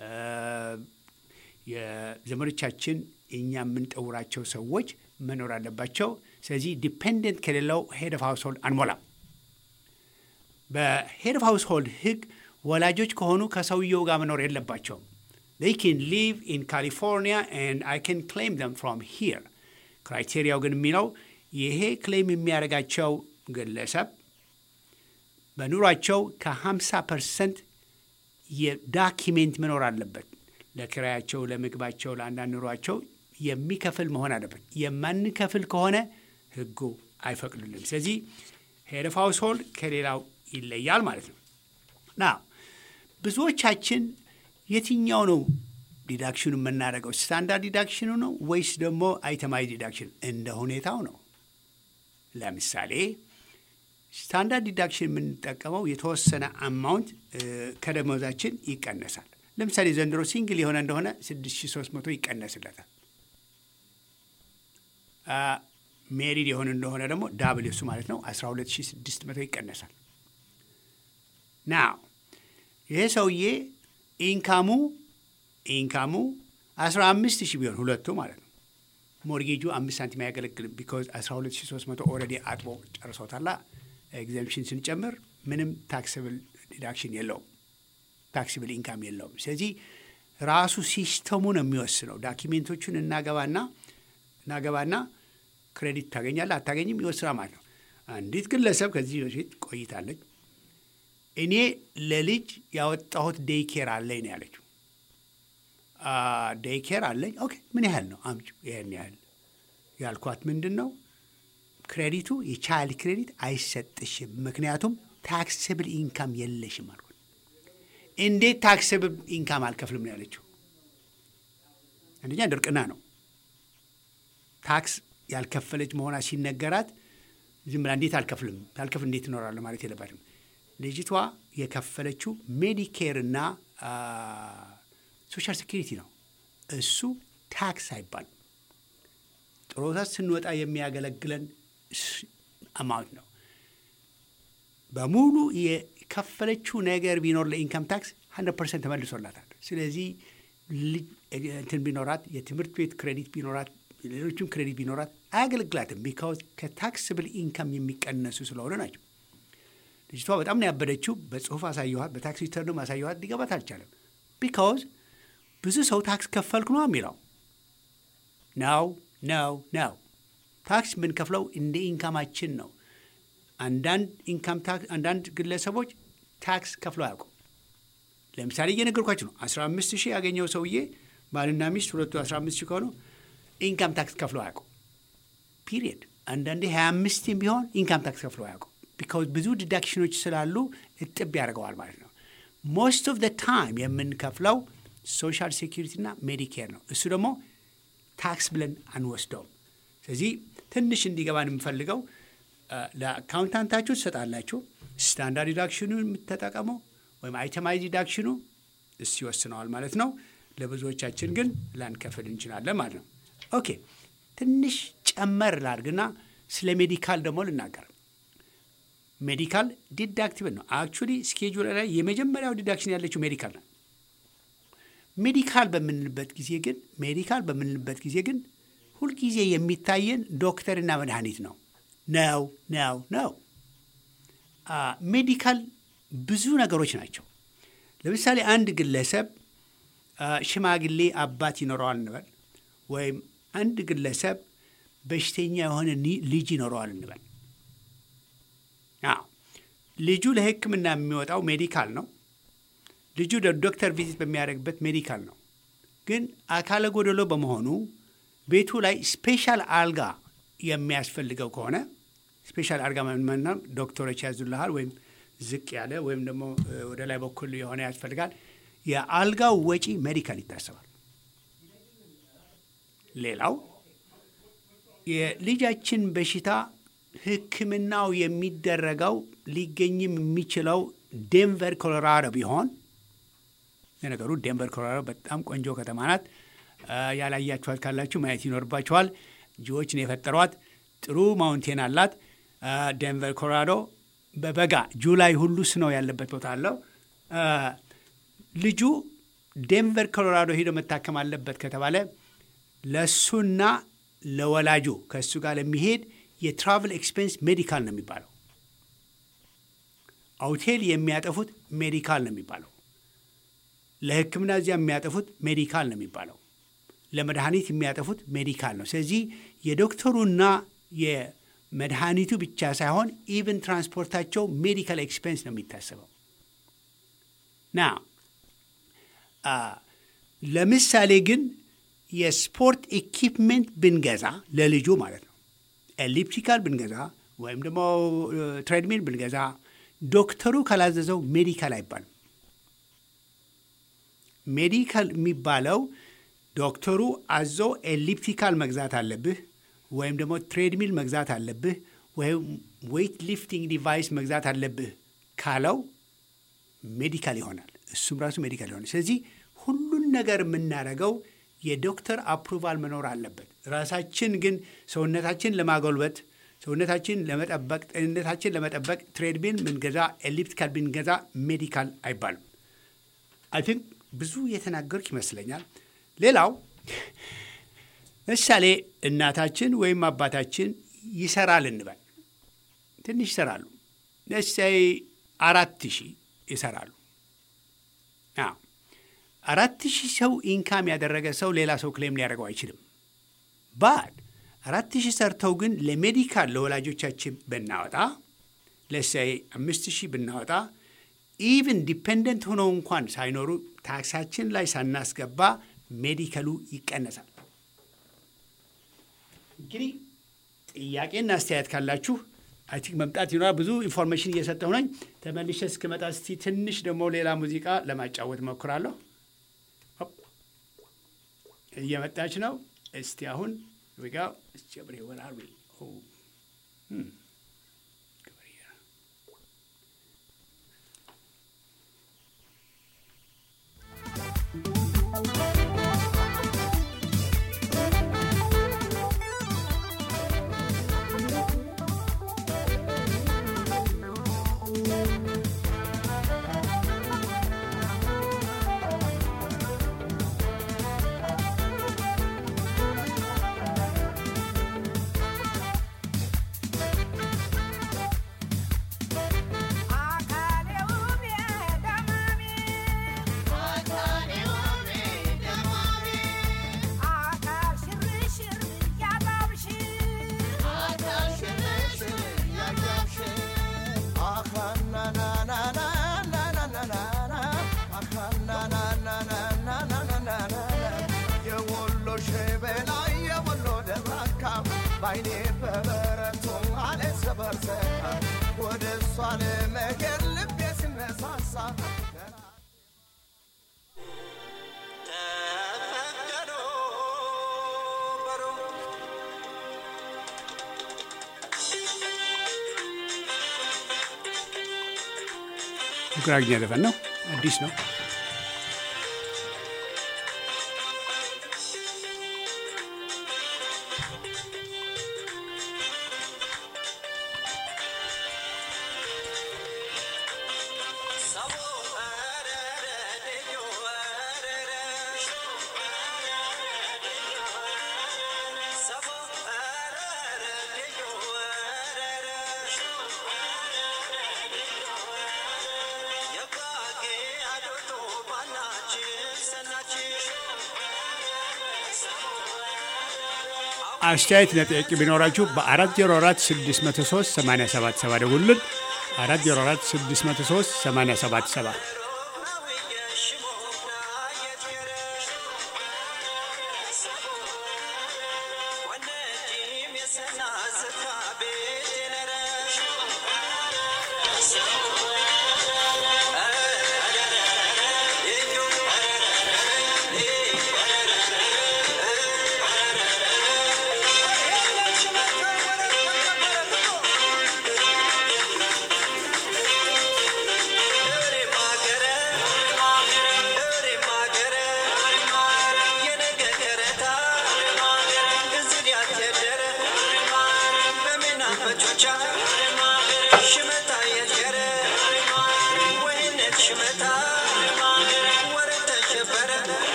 የዘመዶቻችን እኛ የምንጠውራቸው ሰዎች መኖር አለባቸው። ስለዚህ ዲፔንደንት ከሌለው ሄድ ኦፍ ሃውስ ሆልድ አንሞላም። በሄድ ኦፍ ሃውስ ሆልድ ህግ ወላጆች ከሆኑ ከሰውየው ጋር መኖር የለባቸውም። they can live in California and I can claim them from here. ክራይቴሪያው ግን የሚለው ይሄ ክሌም የሚያደርጋቸው ግለሰብ በኑሯቸው ከ50 ፐርሰንት የዳኪሜንት መኖር አለበት። ለኪራያቸው፣ ለምግባቸው፣ ለአንዳንድ ኑሯቸው የሚከፍል መሆን አለበት። የማንከፍል ከሆነ ህጉ አይፈቅዱልን። ስለዚህ ሄድ ኦፍ ሃውስ ሆልድ ከሌላው ይለያል ማለት ነው። ና ብዙዎቻችን የትኛው ነው ዲዳክሽኑ የምናደርገው? ስታንዳርድ ዲዳክሽኑ ነው ወይስ ደግሞ አይተማዊ ዲዳክሽን? እንደ ሁኔታው ነው። ለምሳሌ ስታንዳርድ ዲዳክሽን የምንጠቀመው የተወሰነ አማውንት ከደሞዛችን ይቀነሳል። ለምሳሌ ዘንድሮ ሲንግል የሆነ እንደሆነ 6300 ይቀነስለታል። ሜሪድ የሆነ እንደሆነ ደግሞ ዳብል እሱ ማለት ነው 12600 ይቀነሳል። ናው ይሄ ሰውዬ ኢንካሙ ኢንካሙ 15 ሺህ ቢሆን ሁለቱ ማለት ነው ሞርጌጁ አምስት ሳንቲም አያገለግልም። ቢኮዝ 12300 ኦልሬዲ አጥቦ ጨርሶታላ። ኤግዘምፕሽን ስንጨምር ምንም ታክስብል ዲዳክሽን የለውም፣ ታክስብል ኢንካም የለውም። ስለዚህ ራሱ ሲስተሙ ነው የሚወስነው። ዳኪሜንቶቹን እናገባና እናገባና ክሬዲት ታገኛለህ አታገኝም ይወስና ማለት ነው። አንዲት ግለሰብ ከዚህ በፊት ቆይታለች። እኔ ለልጅ ያወጣሁት ዴይ ኬር አለኝ ነው ያለችው። ዴይ ኬር አለኝ። ኦኬ ምን ያህል ነው? አምጪው። ይህን ያህል ያልኳት ምንድን ነው ክሬዲቱ የቻይልድ ክሬዲት አይሰጥሽም፣ ምክንያቱም ታክስብል ኢንካም የለሽም አልኩት። እንዴት ታክስብል ኢንካም አልከፍልም ነው ያለችው። አንደኛ ድርቅና ነው። ታክስ ያልከፈለች መሆኗ ሲነገራት ዝም ብላ እንዴት አልከፍልም ያልከፍል እንዴት እኖራለሁ ማለት የለባትም። ልጅቷ የከፈለችው ሜዲኬር እና ሶሻል ሴኪሪቲ ነው። እሱ ታክስ አይባልም። ጥሮታ ስንወጣ የሚያገለግለን አማውንት ነው። በሙሉ የከፈለችው ነገር ቢኖር ለኢንካም ታክስ 100 ፐርሰንት ተመልሶላታል። ስለዚህ እንትን ቢኖራት የትምህርት ቤት ክሬዲት ቢኖራት ሌሎችም ክሬዲት ቢኖራት አያገለግላትም። ቢካውዝ ከታክስብል ኢንካም የሚቀነሱ ስለሆነ ናቸው። ልጅቷ በጣም ነው ያበደችው። በጽሁፍ አሳየኋት፣ በታክስ ሪተርንም አሳየኋት። ሊገባት አልቻለም። ቢካውዝ ብዙ ሰው ታክስ ከፈልክ ነው የሚለው ነው ነው ነው። ታክስ የምንከፍለው እንደ ኢንካማችን ነው። አንዳንድ ኢንካም ታክስ አንዳንድ ግለሰቦች ታክስ ከፍለው አያውቁም። ለምሳሌ እየነገርኳችሁ ነው። 15 ሺህ ያገኘው ሰውዬ ባልና ሚስት ሁለቱ 15 ሺህ ከሆኑ ኢንካም ታክስ ከፍለው አያውቁም። ፒሪየድ። አንዳንዴ 25 ቢሆን ኢንካም ታክስ ከፍለው አያውቁም። ቢካውዝ ብዙ ዲዳክሽኖች ስላሉ እጥብ ያደርገዋል ማለት ነው። ሞስት ኦፍ ደ ታይም የምንከፍለው ሶሻል ሴኪሪቲ እና ሜዲኬር ነው። እሱ ደግሞ ታክስ ብለን አንወስደውም። ስለዚህ ትንሽ እንዲገባን የምፈልገው ለአካውንታንታችሁ ትሰጣላችሁ። ስታንዳርድ ዲዳክሽኑ የምትጠቀመው ወይም አይተማይዝ ዲዳክሽኑ እሱ ይወስነዋል ማለት ነው። ለብዙዎቻችን ግን ላንከፍል እንችላለን ማለት ነው። ኦኬ ትንሽ ጨመር ላድርግና ስለ ሜዲካል ደግሞ ልናገር። ሜዲካል ዲዳክቲቭ ነው። አክቹዋሊ ስኬጁል ላይ የመጀመሪያው ዲዳክሽን ያለችው ሜዲካል ነው። ሜዲካል በምንልበት ጊዜ ግን ሜዲካል በምንልበት ጊዜ ግን ሁልጊዜ የሚታየን ዶክተርና መድኃኒት ነው ነው ነው ነው። ሜዲካል ብዙ ነገሮች ናቸው። ለምሳሌ አንድ ግለሰብ ሽማግሌ አባት ይኖረዋል እንበል፣ ወይም አንድ ግለሰብ በሽተኛ የሆነ ልጅ ይኖረዋል እንበል። ልጁ ለሕክምና የሚወጣው ሜዲካል ነው። ልጁ ዶክተር ቪዚት በሚያደርግበት ሜዲካል ነው። ግን አካለ ጎደሎ በመሆኑ ቤቱ ላይ ስፔሻል አልጋ የሚያስፈልገው ከሆነ ስፔሻል አልጋ መና ዶክተሮች ያዙልሃል፣ ወይም ዝቅ ያለ ወይም ደግሞ ወደ ላይ በኩል የሆነ ያስፈልጋል። የአልጋው ወጪ ሜዲካል ይታሰባል። ሌላው የልጃችን በሽታ ሕክምናው የሚደረገው ሊገኝም የሚችለው ዴንቨር ኮሎራዶ ቢሆን ለነገሩ ዴንቨር ኮሎራዶ በጣም ቆንጆ ከተማ ናት። ያላያችኋት ካላችሁ ማየት ይኖርባችኋል። ጂዎች ነው የፈጠሯት። ጥሩ ማውንቴን አላት። ዴንቨር ኮሎራዶ በበጋ ጁላይ ሁሉ ስነው ያለበት ቦታ አለው። ልጁ ዴንቨር ኮሎራዶ ሄዶ መታከም አለበት ከተባለ ለእሱና ለወላጁ ከእሱ ጋር ለሚሄድ የትራቭል ኤክስፔንስ ሜዲካል ነው የሚባለው። አውቴል የሚያጠፉት ሜዲካል ነው የሚባለው። ለሕክምና እዚያ የሚያጠፉት ሜዲካል ነው የሚባለው። ለመድኃኒት የሚያጠፉት ሜዲካል ነው። ስለዚህ የዶክተሩና የመድኃኒቱ ብቻ ሳይሆን ኢቨን ትራንስፖርታቸው ሜዲካል ኤክስፔንስ ነው የሚታሰበው። ና ለምሳሌ ግን የስፖርት ኢኪፕመንት ብንገዛ ለልጁ ማለት ነው ኤሊፕቲካል ብንገዛ ወይም ደግሞ ትሬድሚል ብንገዛ ዶክተሩ ካላዘዘው ሜዲካል አይባልም። ሜዲካል የሚባለው ዶክተሩ አዞ ኤሊፕቲካል መግዛት አለብህ ወይም ደግሞ ትሬድሚል መግዛት አለብህ ወይም ዌይት ሊፍቲንግ ዲቫይስ መግዛት አለብህ ካለው ሜዲካል ይሆናል። እሱም ራሱ ሜዲካል ይሆናል። ስለዚህ ሁሉን ነገር የምናደርገው የዶክተር አፕሩቫል መኖር አለበት። ራሳችን ግን ሰውነታችን ለማጎልበት ሰውነታችን ለመጠበቅ ጤንነታችን ለመጠበቅ ትሬድሚል ብንገዛ ኤሊፕቲካል ብንገዛ ሜዲካል አይባልም። አይ ቲንክ ብዙ የተናገርኩ ይመስለኛል። ሌላው ምሳሌ እናታችን ወይም አባታችን ይሰራል እንበል፣ ትንሽ ይሰራሉ። ለሳይ አራት ሺህ ይሰራሉ። አዎ አራት ሺህ ሰው ኢንካም ያደረገ ሰው ሌላ ሰው ክሌም ሊያደርገው አይችልም። ባድ አራት ሺህ ሰርተው ግን ለሜዲካል ለወላጆቻችን ብናወጣ ለሳይ አምስት ሺህ ብናወጣ ኢቭን ዲፔንደንት ሆነው እንኳን ሳይኖሩ ታክሳችን ላይ ሳናስገባ ሜዲካሉ ይቀነሳል። እንግዲህ ጥያቄና አስተያየት ካላችሁ አይ ቲንክ መምጣት ይኖራል። ብዙ ኢንፎርሜሽን እየሰጠሁ ነኝ። ተመልሼ እስክመጣ እስቲ ትንሽ ደግሞ ሌላ ሙዚቃ ለማጫወት ሞክራለሁ። እየመጣች ነው። እስቲ አሁን ጋ ጀብሬ ወራር ባይኔ በበረቱ አለ ሰበርሰካ ወደ እሷ ለመገር ልቤ ሲነሳሳ ተፈቀዶ በሮ ጉራግኛ ዘፈን ነው፣ አዲስ ነው። አስተያየት ለጥያቄ ቢኖራችሁ በ404 603 877 ደውሉልን። 404 603 877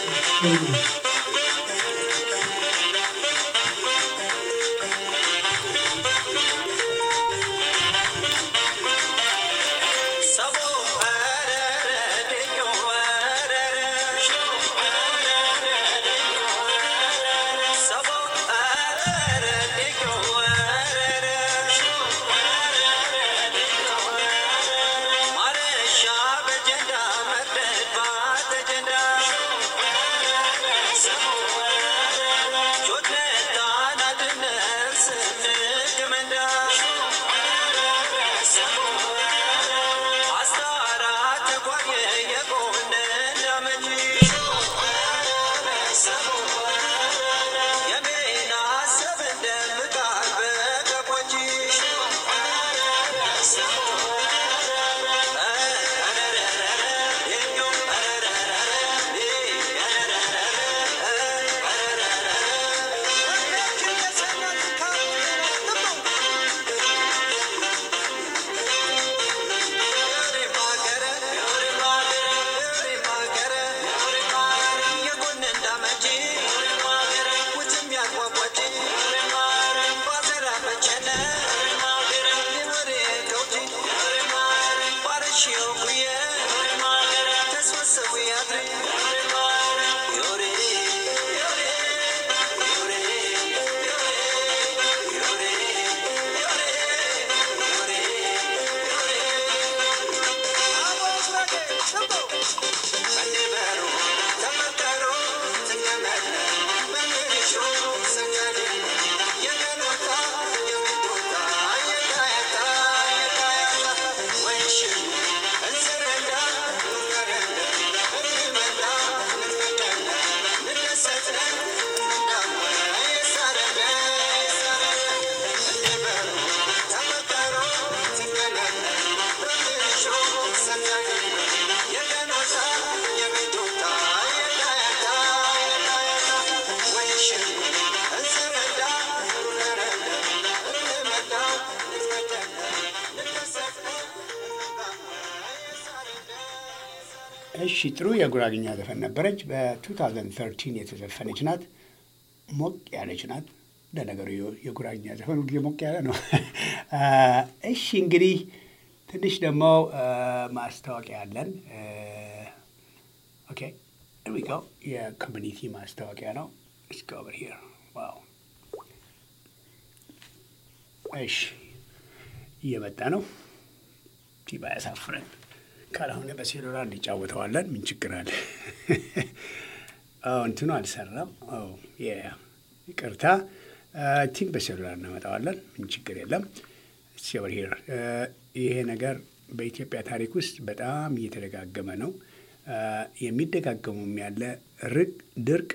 እሺ ጥሩ የጉራግኛ ዘፈን ነበረች። በ2013 የተዘፈነች ናት። ሞቅ ያለች ናት። ለነገሩ የጉራግኛ ዘፈን ሁልጊዜ ሞቅ ያለ ነው። እሺ እንግዲህ ትንሽ ደግሞ ማስታወቂያ አለን። ኦኬ ዊ ጎ የኮሚኒቲ ማስታወቂያ ነው። እስኪ ኦቨር ሂር ዋው። እሺ እየመጣ ነው። ቲባ ያሳፍረን ካልሆነ በሴሉላር እንጫወተዋለን። ምን ችግር አለ? እንትኑ አልሰራም። ይቅርታ ቲንክ በሴሉላር እናመጣዋለን። ምን ችግር የለም። ሲወር ሂር ይሄ ነገር በኢትዮጵያ ታሪክ ውስጥ በጣም እየተደጋገመ ነው። የሚደጋገሙም ያለ ርቅ ድርቅ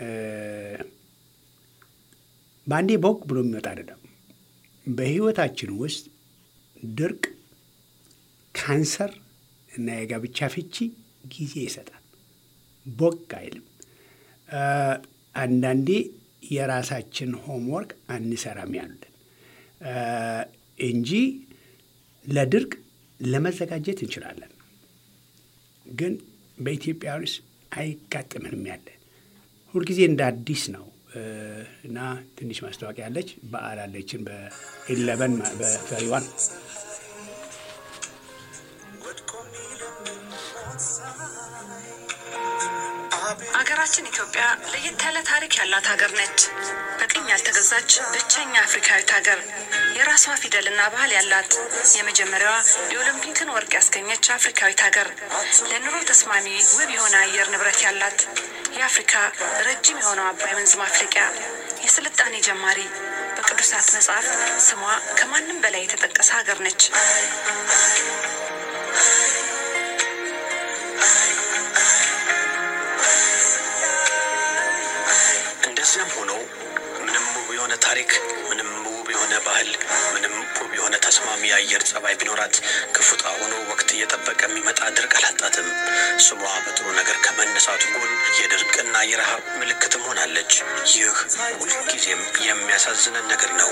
በአንዴ ቦክ ብሎ የሚመጣ አይደለም። በህይወታችን ውስጥ ድርቅ፣ ካንሰር እና የጋብቻ ፍቺ ጊዜ ይሰጣል። ቦግ አይልም። አንዳንዴ የራሳችን ሆምወርክ አንሰራም ያሉልን እንጂ ለድርቅ ለመዘጋጀት እንችላለን። ግን በኢትዮጵያ ውስጥ አይጋጥምንም ያለ ሁልጊዜ እንደ አዲስ ነው እና ትንሽ ማስታወቂያ አለች። በዓል አለችን በኢለቨን በፈሪዋን አገራችን ኢትዮጵያ ለየት ያለ ታሪክ ያላት ሀገር ነች። በቅኝ ያልተገዛች ብቸኛ አፍሪካዊት ሀገር፣ የራሷ ፊደልና ባህል ያላት የመጀመሪያዋ የኦሎምፒክን ወርቅ ያስገኘች አፍሪካዊት ሀገር፣ ለኑሮ ተስማሚ ውብ የሆነ አየር ንብረት ያላት፣ የአፍሪካ ረጅም የሆነው አባይ ወንዝ ማፍለቂያ፣ የስልጣኔ ጀማሪ፣ በቅዱሳት መጽሐፍ ስሟ ከማንም በላይ የተጠቀሰ ሀገር ነች። እንደዚያም ሆኖ ምንም ውብ የሆነ ታሪክ፣ ምንም ውብ የሆነ ባህል፣ ምንም ውብ የሆነ ተስማሚ የአየር ጸባይ ቢኖራት ክፉጣ ሆኖ ወቅት እየጠበቀ የሚመጣ ድርቅ አላጣትም። ስሟ በጥሩ ነገር ከመነሳቱ ጎን የድርቅና የረሃብ ምልክትም ሆናለች። ይህ ሁልጊዜም የሚያሳዝነን ነገር ነው።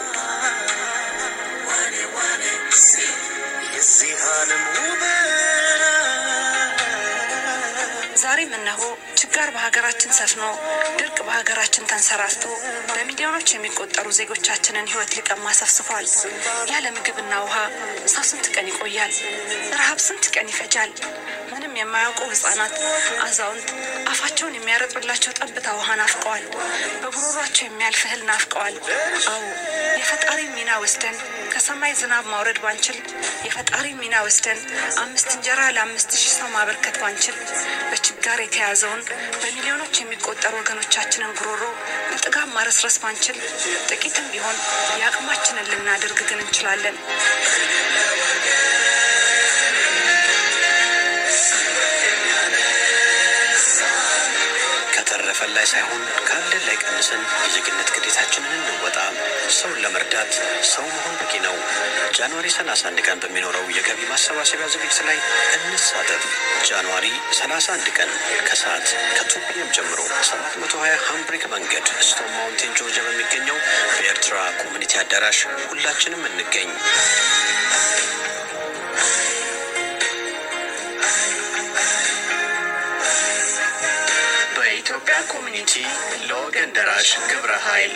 የዚህ ዓለም ውበት ዛሬም እነሆ ችጋር በሀገራችን ሰፍኖ ድርቅ በሀገራችን ተንሰራፍቶ በሚሊዮኖች የሚቆጠሩ ዜጎቻችንን ሕይወት ሊቀማ ሰፍስፏል። ያለ ምግብና ውሃ ሰው ስንት ቀን ይቆያል? ረሃብ ስንት ቀን ይፈጃል? ምንም የማያውቁ ህጻናት፣ አዛውንት አፋቸውን የሚያረጥብላቸው ጠብታ ውሃ ናፍቀዋል። በጉሮሯቸው የሚያልፍ እህል ናፍቀዋል። አዎ የፈጣሪ ሚና ወስደን ከሰማይ ዝናብ ማውረድ ባንችል፣ የፈጣሪ ሚና ወስደን አምስት እንጀራ ለአምስት ሺህ ሰው ማበርከት ባንችል፣ በችጋር የተያዘውን በሚሊዮኖች የሚቆጠሩ ወገኖቻችንን ጉሮሮ በጥጋብ ማረስረስ ባንችል፣ ጥቂትም ቢሆን የአቅማችንን ልናደርግ ግን እንችላለን። ከተረፈን ላይ ሳይሆን ካለን ላይ ቀንሰን የዜግነት ግዴታችንን እንወጣ። ሰውን ለመርዳት ሰው መሆን በቂ ነው። ጃንዋሪ 31 ቀን በሚኖረው የገቢ ማሰባሰቢያ ዝግጅት ላይ እንሳተፍ። ጃንዋሪ 31 ቀን ከሰዓት ከቱ ፒኤም ጀምሮ 720 ሃምብሪክ መንገድ ስቶን ማውንቴን ጆርጂያ በሚገኘው በኤርትራ ኮሚኒቲ አዳራሽ ሁላችንም እንገኝ። በኢትዮጵያ ኮሚኒቲ ለወገን ደራሽ ግብረ ኃይል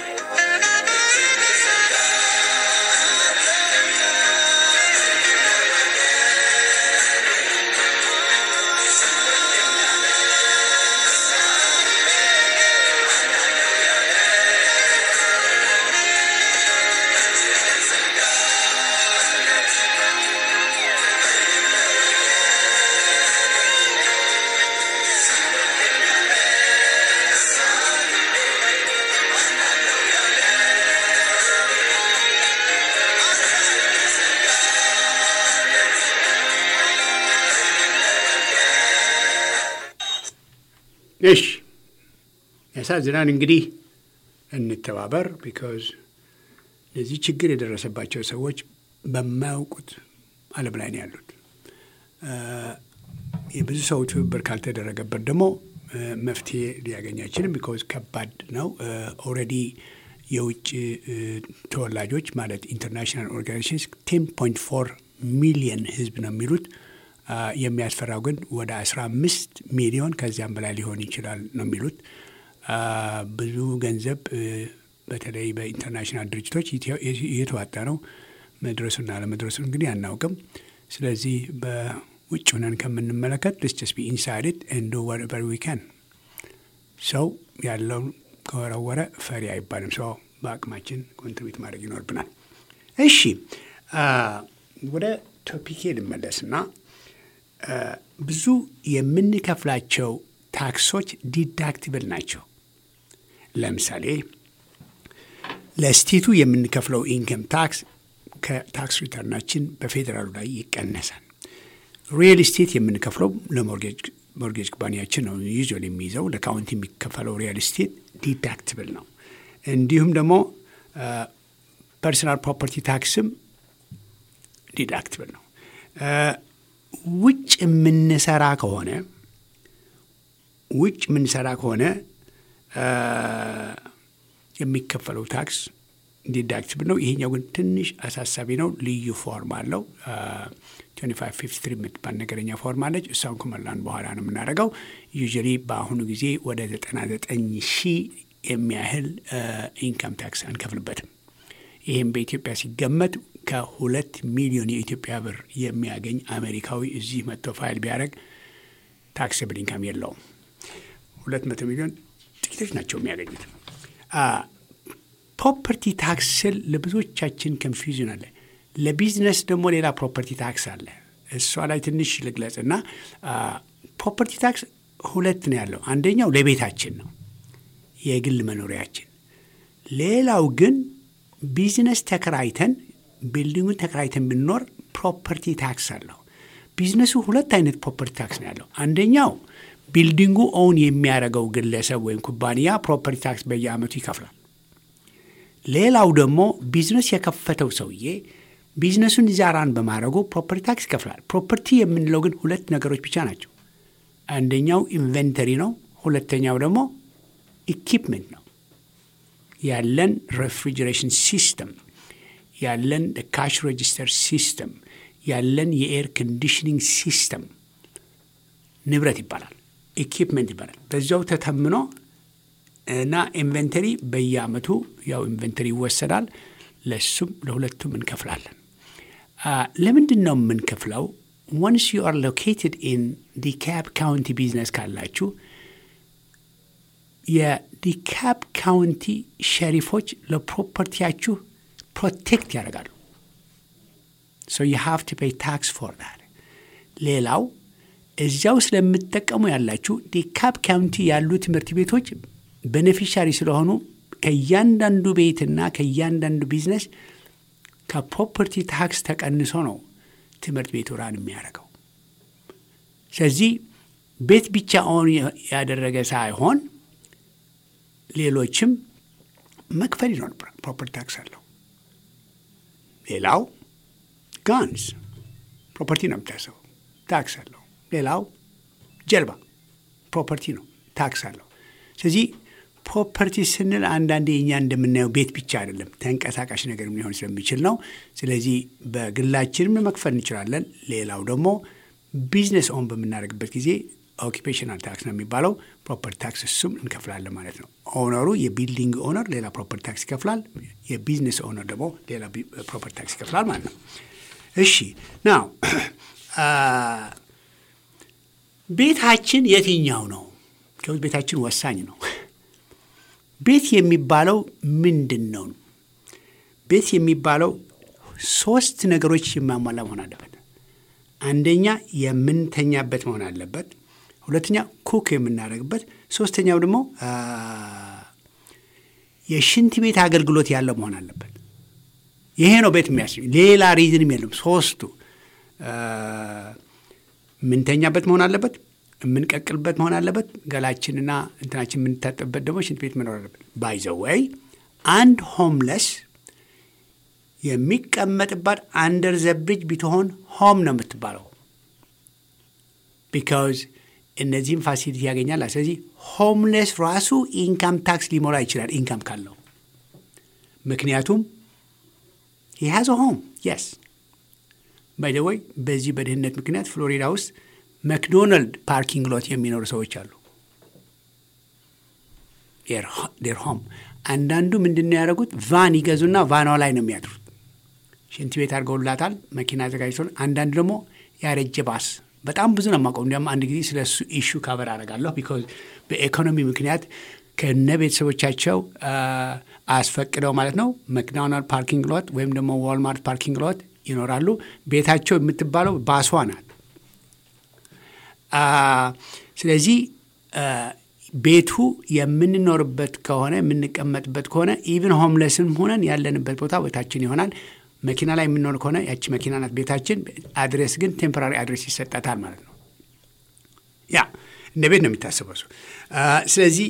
እሺ ያሳዝናል። እንግዲህ እንተባበር። ቢካዝ ለዚህ ችግር የደረሰባቸው ሰዎች በማያውቁት ዓለም ላይ ነው ያሉት። የብዙ ሰው ትብብር ካልተደረገበት ደግሞ መፍትሄ ሊያገኝ አይችልም። ቢካዝ ከባድ ነው። ኦልሬዲ የውጭ ተወላጆች ማለት ኢንተርናሽናል ኦርጋናይዜሽንስ ቴን ፖይንት ፎር ሚሊየን ህዝብ ነው የሚሉት የሚያስፈራው ግን ወደ 15 ሚሊዮን ከዚያም በላይ ሊሆን ይችላል ነው የሚሉት። ብዙ ገንዘብ በተለይ በኢንተርናሽናል ድርጅቶች እየተዋጣ ነው። መድረሱና ለመድረሱ እንግዲህ አናውቅም። ስለዚህ በውጭ ሆነን ከምንመለከት ልስስ ቢ ኢንሳይድድ እንዶ ወቨር ዊ ካን ሰው ያለውን ከወረወረ ፈሪ አይባልም። ሰው በአቅማችን ኮንትሪቢዩት ማድረግ ይኖርብናል። እሺ ወደ ቶፒኬ ልመለስና ብዙ የምንከፍላቸው ታክሶች ዲዳክቲብል ናቸው። ለምሳሌ ለስቴቱ የምንከፍለው ኢንከም ታክስ ከታክስ ሪተርናችን በፌዴራሉ ላይ ይቀነሳል። ሪል ስቴት የምንከፍለው ለሞርጌጅ ኩባንያችን ነው ዩዥዋል የሚይዘው። ለካውንቲ የሚከፈለው ሪል ስቴት ዲዳክቲብል ነው። እንዲሁም ደግሞ ፐርሰናል ፕሮፐርቲ ታክስም ዲዳክቲብል ነው። ውጭ የምንሰራ ከሆነ ውጭ የምንሰራ ከሆነ የሚከፈለው ታክስ ዲዳክቲብል ነው። ይሄኛው ግን ትንሽ አሳሳቢ ነው። ልዩ ፎርም አለው። ትዌንቲ ፋይቭ ፊፍቲ ትሪ የምትባል ነገረኛ ፎርም አለች። እሷን ከሞላን በኋላ ነው የምናደርገው። ዩዥያሊ በአሁኑ ጊዜ ወደ ዘጠና ዘጠኝ ሺህ የሚያህል ኢንካም ታክስ አንከፍልበትም። ይህም በኢትዮጵያ ሲገመት ከሁለት ሚሊዮን የኢትዮጵያ ብር የሚያገኝ አሜሪካዊ እዚህ መጥቶ ፋይል ቢያደርግ ታክስብል ኢንካም የለውም። ሁለት መቶ ሚሊዮን ጥቂቶች ናቸው የሚያገኙት። ፕሮፐርቲ ታክስ ስል ለብዙዎቻችን ኮንፊውዥን አለ። ለቢዝነስ ደግሞ ሌላ ፕሮፐርቲ ታክስ አለ። እሷ ላይ ትንሽ ልግለጽ እና ፕሮፐርቲ ታክስ ሁለት ነው ያለው። አንደኛው ለቤታችን ነው የግል መኖሪያችን። ሌላው ግን ቢዝነስ ተከራይተን ቢልዲንጉን ተከራይተን ብንኖር ፕሮፐርቲ ታክስ አለው። ቢዝነሱ ሁለት አይነት ፕሮፐርቲ ታክስ ነው ያለው። አንደኛው ቢልዲንጉ ኦውን የሚያደርገው ግለሰብ ወይም ኩባንያ ፕሮፐርቲ ታክስ በየአመቱ ይከፍላል። ሌላው ደግሞ ቢዝነስ የከፈተው ሰውዬ ቢዝነሱን ዛራን በማድረጉ ፕሮፐርቲ ታክስ ይከፍላል። ፕሮፐርቲ የምንለው ግን ሁለት ነገሮች ብቻ ናቸው። አንደኛው ኢንቨንተሪ ነው። ሁለተኛው ደግሞ ኢኪፕመንት ነው። ያለን ሬፍሪጀሬሽን ሲስተም፣ ያለን ካሽ ሬጂስተር ሲስተም፣ ያለን የኤር ኮንዲሽኒንግ ሲስተም ንብረት ይባላል። ኢኪፕመንት ይባላል። በዚያው ተተምኖ እና ኢንቨንተሪ በየአመቱ ያው ኢንቨንተሪ ይወሰዳል። ለሱም ለሁለቱም እንከፍላለን። ለምንድን ነው የምንከፍለው? ወንስ ዩ አር ሎኬትድ ኢን ዲካፕ ካውንቲ ቢዝነስ ካላችሁ የዲካፕ ካውንቲ ሸሪፎች ለፕሮፐርቲያችሁ ፕሮቴክት ያደርጋሉ። ሶ ዩ ሃቭ ቱ ፔይ ታክስ ፎር ዳት። ሌላው እዚያው ስለምትጠቀሙ ያላችሁ ዲካፕ ካውንቲ ያሉ ትምህርት ቤቶች ቤኔፊሻሪ ስለሆኑ ከእያንዳንዱ ቤትና ከእያንዳንዱ ቢዝነስ ከፕሮፐርቲ ታክስ ተቀንሶ ነው ትምህርት ቤቱ ራን የሚያደርገው። ስለዚህ ቤት ብቻ ኦን ያደረገ ሳይሆን ሌሎችም መክፈል ይኖር ፕሮፐርቲ ታክስ አለው። ሌላው ጋንስ ፕሮፐርቲ ነው የምታሰበው፣ ታክስ አለው። ሌላው ጀልባ ፕሮፐርቲ ነው፣ ታክስ አለው። ስለዚህ ፕሮፐርቲ ስንል አንዳንዴ እኛ እንደምናየው ቤት ብቻ አይደለም፣ ተንቀሳቃሽ ነገር ሊሆን ስለሚችል ነው። ስለዚህ በግላችንም መክፈል እንችላለን። ሌላው ደግሞ ቢዝነስ ኦን በምናደርግበት ጊዜ ኦኪፔሽናል ታክስ ነው የሚባለው፣ ፕሮፐርቲ ታክስ እሱም እንከፍላለን ማለት ነው። ኦነሩ የቢልዲንግ ኦነር ሌላ ፕሮፐርቲ ታክስ ይከፍላል፣ የቢዝነስ ኦነር ደግሞ ሌላ ፕሮፐርቲ ታክስ ይከፍላል ማለት ነው። እሺ ናው ቤታችን የትኛው ነው? ከውስጥ ቤታችን ወሳኝ ነው። ቤት የሚባለው ምንድን ነው? ቤት የሚባለው ሶስት ነገሮች የማሟላ መሆን አለበት። አንደኛ የምንተኛበት መሆን አለበት። ሁለተኛ ኩክ የምናደርግበት፣ ሶስተኛው ደግሞ የሽንት ቤት አገልግሎት ያለው መሆን አለበት። ይሄ ነው ቤት የሚያስ ሌላ ሪዝንም የለም። ሶስቱ የምንተኛበት መሆን አለበት የምንቀቅልበት መሆን አለበት። ገላችንና እንትናችን የምንታጠብበት ደግሞ ሽንት ቤት መኖር አለበት። ባይዘወይ አንድ ሆምለስ የሚቀመጥባት አንደር ዘ ብሪጅ ቢትሆን ሆም ነው የምትባለው። ቢካውዝ እነዚህም ፋሲሊቲ ያገኛል። ስለዚህ ሆምለስ ራሱ ኢንካም ታክስ ሊሞላ ይችላል ኢንካም ካለው። ምክንያቱም ሂሃዝ ሆም የስ ባይዘወይ በዚህ በድህነት ምክንያት ፍሎሪዳ ውስጥ መክዶናልድ ፓርኪንግ ሎት የሚኖሩ ሰዎች አሉ። ዴር ሆም አንዳንዱ ምንድን ነው ያደረጉት? ቫን ይገዙና ቫኗ ላይ ነው የሚያድሩት። ሽንት ቤት አድርገውላታል፣ መኪና አዘጋጅቶ። አንዳንዱ ደግሞ ያረጀ ባስ በጣም ብዙ ነው የማውቀው። እንዲያውም አንድ ጊዜ ስለ እሱ ኢሹ ካበር አደርጋለሁ። ቢኮዝ በኢኮኖሚ ምክንያት ከነ ቤተሰቦቻቸው አስፈቅደው ማለት ነው መክዶናልድ ፓርኪንግ ሎት ወይም ደግሞ ዋልማርት ፓርኪንግ ሎት ይኖራሉ። ቤታቸው የምትባለው ባሷ ናት። ስለዚህ ቤቱ የምንኖርበት ከሆነ የምንቀመጥበት ከሆነ ኢቭን ሆምለስም ሆነን ያለንበት ቦታ ቤታችን ይሆናል። መኪና ላይ የምንኖር ከሆነ ያቺ መኪና ናት ቤታችን። አድሬስ ግን ቴምፖራሪ አድሬስ ይሰጣታል ማለት ነው። ያ እንደ ቤት ነው የሚታስበው እሱ። ስለዚህ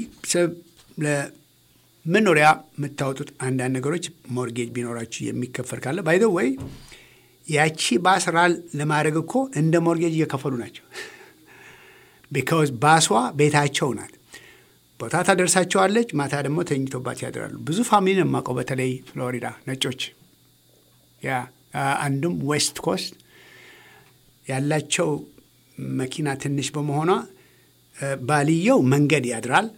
ለመኖሪያ የምታወጡት አንዳንድ ነገሮች ሞርጌጅ ቢኖራችሁ የሚከፈል ካለ ባይደ ወይ ያቺ ባስራ ለማድረግ እኮ እንደ ሞርጌጅ እየከፈሉ ናቸው። ቢካውዝ ባሷ ቤታቸው ናት። ቦታ ታደርሳቸዋለች። ማታ ደግሞ ተኝቶባት ያድራሉ። ብዙ ፋሚሊ ነው የማውቀው፣ በተለይ ፍሎሪዳ ነጮች። ያ አንዱም ዌስት ኮስት ያላቸው መኪና ትንሽ በመሆኗ ባልየው መንገድ ያድራል።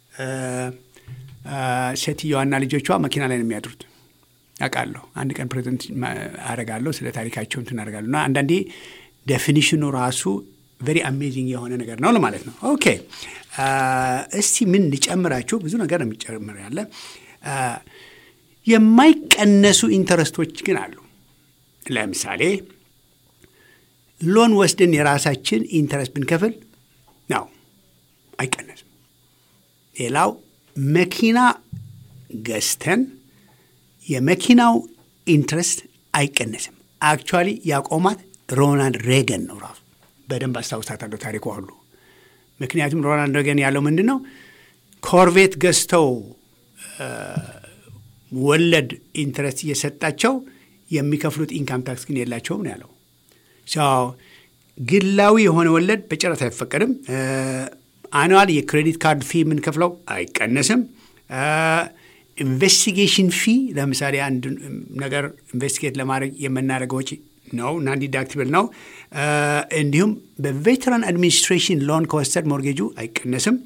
ሴትየዋና ልጆቿ መኪና ላይ ነው የሚያድሩት። አውቃለሁ። አንድ ቀን ፕሬዘንት አደርጋለሁ ስለ ታሪካቸው እንትን አደርጋለሁ እና አንዳንዴ ዴፊኒሽኑ ራሱ ቨሪ አሜዚንግ የሆነ ነገር ነው ለማለት ነው። ኦኬ እስቲ ምን ሊጨምራችሁ? ብዙ ነገር ነው የሚጨምር ያለ የማይቀነሱ ኢንተረስቶች ግን አሉ። ለምሳሌ ሎን ወስደን የራሳችን ኢንተረስት ብንከፍል ነው አይቀነስም። ሌላው መኪና ገዝተን የመኪናው ኢንትረስት አይቀነስም። አክቹዋሊ ያቆማት ሮናልድ ሬገን ነው ራሱ በደንብ አስታውሳታለሁ ታሪኳ ሁሉ። ምክንያቱም ሮናልድ ሬገን ያለው ምንድን ነው ኮርቬት ገዝተው ወለድ ኢንትረስት እየሰጣቸው የሚከፍሉት ኢንካም ታክስ ግን የላቸውም ነው ያለው። ግላዊ የሆነ ወለድ በጭረት አይፈቀድም። አኑዋል የክሬዲት ካርድ ፊ የምንከፍለው አይቀነስም። ኢንቨስቲጌሽን ፊ ለምሳሌ አንድ ነገር ኢንቨስቲጌት ለማድረግ የምናደርገው ወጪ ነው እና ዲዳክቲብል ነው። እንዲሁም በቬተራን አድሚኒስትሬሽን ሎን ከወሰድ ሞርጌጁ አይቀነስም።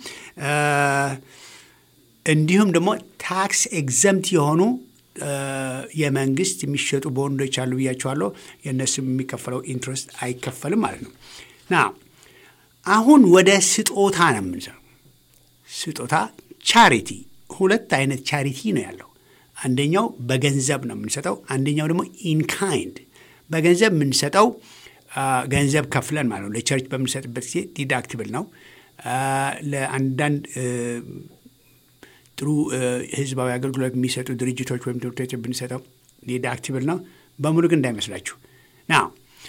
እንዲሁም ደግሞ ታክስ ኤግዘምት የሆኑ የመንግስት የሚሸጡ ቦንዶች አሉ ብያቸዋለሁ። የእነሱም የሚከፈለው ኢንትረስት አይከፈልም ማለት ነው። ና አሁን ወደ ስጦታ ነው የምንሰራው። ስጦታ ቻሪቲ፣ ሁለት አይነት ቻሪቲ ነው ያለው። አንደኛው በገንዘብ ነው የምንሰጠው፣ አንደኛው ደግሞ ኢንካይንድ። በገንዘብ የምንሰጠው ገንዘብ ከፍለን ማለት ነው። ለቸርች በምንሰጥበት ጊዜ ዲዳክቲብል ነው። ለአንዳንድ ጥሩ ህዝባዊ አገልግሎት የሚሰጡ ድርጅቶች ወይም ትምህርቶች ብንሰጠው ዲዳክቲብል ነው። በሙሉ ግን እንዳይመስላችሁ ና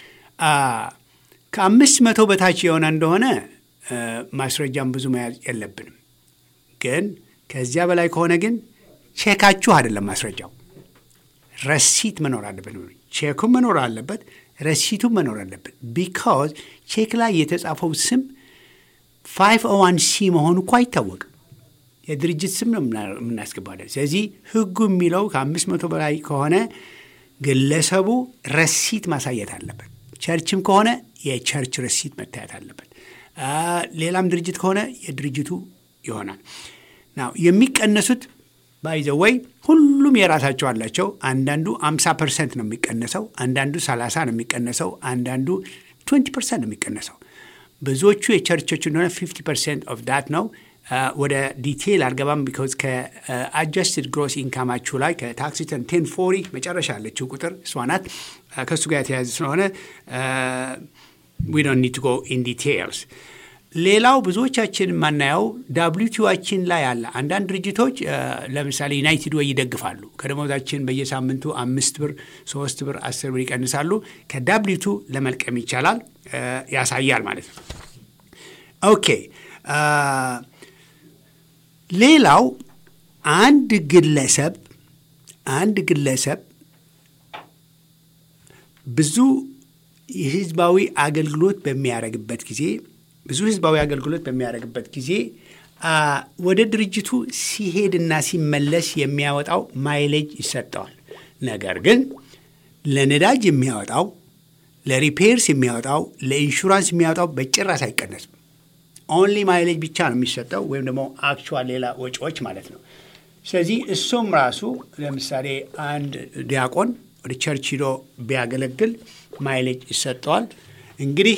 ከአምስት መቶ በታች የሆነ እንደሆነ ማስረጃም ብዙ መያዝ የለብንም። ግን ከዚያ በላይ ከሆነ ግን ቼካችሁ አይደለም ማስረጃው፣ ረሲት መኖር አለበት። ቼኩም መኖር አለበት፣ ረሲቱም መኖር አለበት። ቢካዝ ቼክ ላይ የተጻፈው ስም ፋይቭ ኦ ዋን ሲ መሆኑ እኮ አይታወቅም። የድርጅት ስም ነው የምናስገባለን። ስለዚህ ህጉ የሚለው ከአምስት መቶ በላይ ከሆነ ግለሰቡ ረሲት ማሳየት አለበት። ቸርችም ከሆነ የቸርች ረሲት መታየት አለበት። ሌላም ድርጅት ከሆነ የድርጅቱ ይሆናል። ናው የሚቀነሱት ባይዘወይ ሁሉም የራሳቸው አላቸው። አንዳንዱ 50 ፐርሰንት ነው የሚቀነሰው፣ አንዳንዱ 30 ነው የሚቀነሰው፣ አንዳንዱ 20 ፐርሰንት ነው የሚቀነሰው። ብዙዎቹ የቸርቾች እንደሆነ 50 ፐርሰንት ኦፍ ዳት ነው። ወደ ዲቴይል አልገባም። ቢኮዝ ከአጀስትድ ግሮስ ኢንካማችሁ ላይ ከታክስ ሪተርን ቴን ፎሪ መጨረሻ ያለችው ቁጥር እሷ ናት። ከእሱ ጋር የተያያዘ ስለሆነ ዊ ዶንት ኒድ ቱ ጎ ኢን ዲቴይልስ። ሌላው ብዙዎቻችን የማናየው ዳብሊቲዋችን ላይ አለ። አንዳንድ ድርጅቶች ለምሳሌ ዩናይትድ ወይ ይደግፋሉ። ከደሞዛችን በየሳምንቱ አምስት ብር፣ ሶስት ብር፣ አስር ብር ይቀንሳሉ። ከዳብሊቱ ለመልቀም ይቻላል፣ ያሳያል ማለት ነው። ኦኬ ሌላው አንድ ግለሰብ አንድ ግለሰብ ብዙ የህዝባዊ አገልግሎት በሚያደርግበት ጊዜ ብዙ ህዝባዊ አገልግሎት በሚያደርግበት ጊዜ ወደ ድርጅቱ ሲሄድና ሲመለስ የሚያወጣው ማይሌጅ ይሰጠዋል። ነገር ግን ለነዳጅ የሚያወጣው፣ ለሪፔርስ የሚያወጣው፣ ለኢንሹራንስ የሚያወጣው በጭራሽ አይቀነስም። ኦንሊ ማይሌጅ ብቻ ነው የሚሰጠው፣ ወይም ደግሞ አክቹዋል ሌላ ወጪዎች ማለት ነው። ስለዚህ እሱም ራሱ ለምሳሌ አንድ ዲያቆን ወደ ቸርች ሂዶ ቢያገለግል ማይሌጅ ይሰጠዋል። እንግዲህ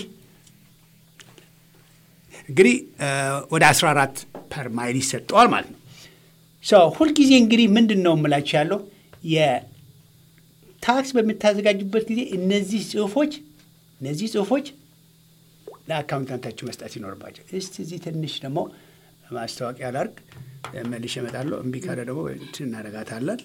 እንግዲህ ወደ 14 ፐር ማይል ይሰጠዋል ማለት ነው። ሁልጊዜ እንግዲህ ምንድን ነው የምላችሁ ያለው የታክስ በምታዘጋጁበት ጊዜ እነዚህ ጽሁፎች እነዚህ ጽሁፎች ለአካውንታንታችሁ መስጠት ይኖርባቸው። እስቲ እዚህ ትንሽ ደግሞ ማስታወቂያ ላርግ፣ መልሼ እመጣለሁ። እምቢ ካለ ደግሞ እናደርጋታለን።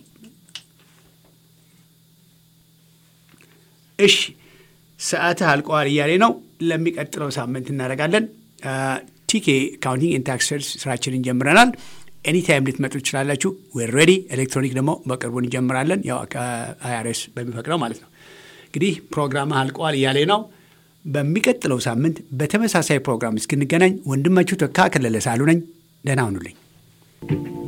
እሺ ሰዓትህ አልቀዋል እያሌ ነው። ለሚቀጥለው ሳምንት እናደርጋለን። ቲኬ አካውንቲንግ ኤንድ ታክስ ስራችንን ጀምረናል። ኤኒታይም ልትመጡ ትችላላችሁ። ዌር ሬዲ። ኤሌክትሮኒክ ደግሞ በቅርቡ እንጀምራለን፣ ያው አይአርኤስ በሚፈቅደው ማለት ነው። እንግዲህ ፕሮግራም አልቀዋል እያሌ ነው። በሚቀጥለው ሳምንት በተመሳሳይ ፕሮግራም እስክንገናኝ ወንድማችሁ ተካ ከለለ ሳሉ ነኝ። ደህና ሁኑልኝ።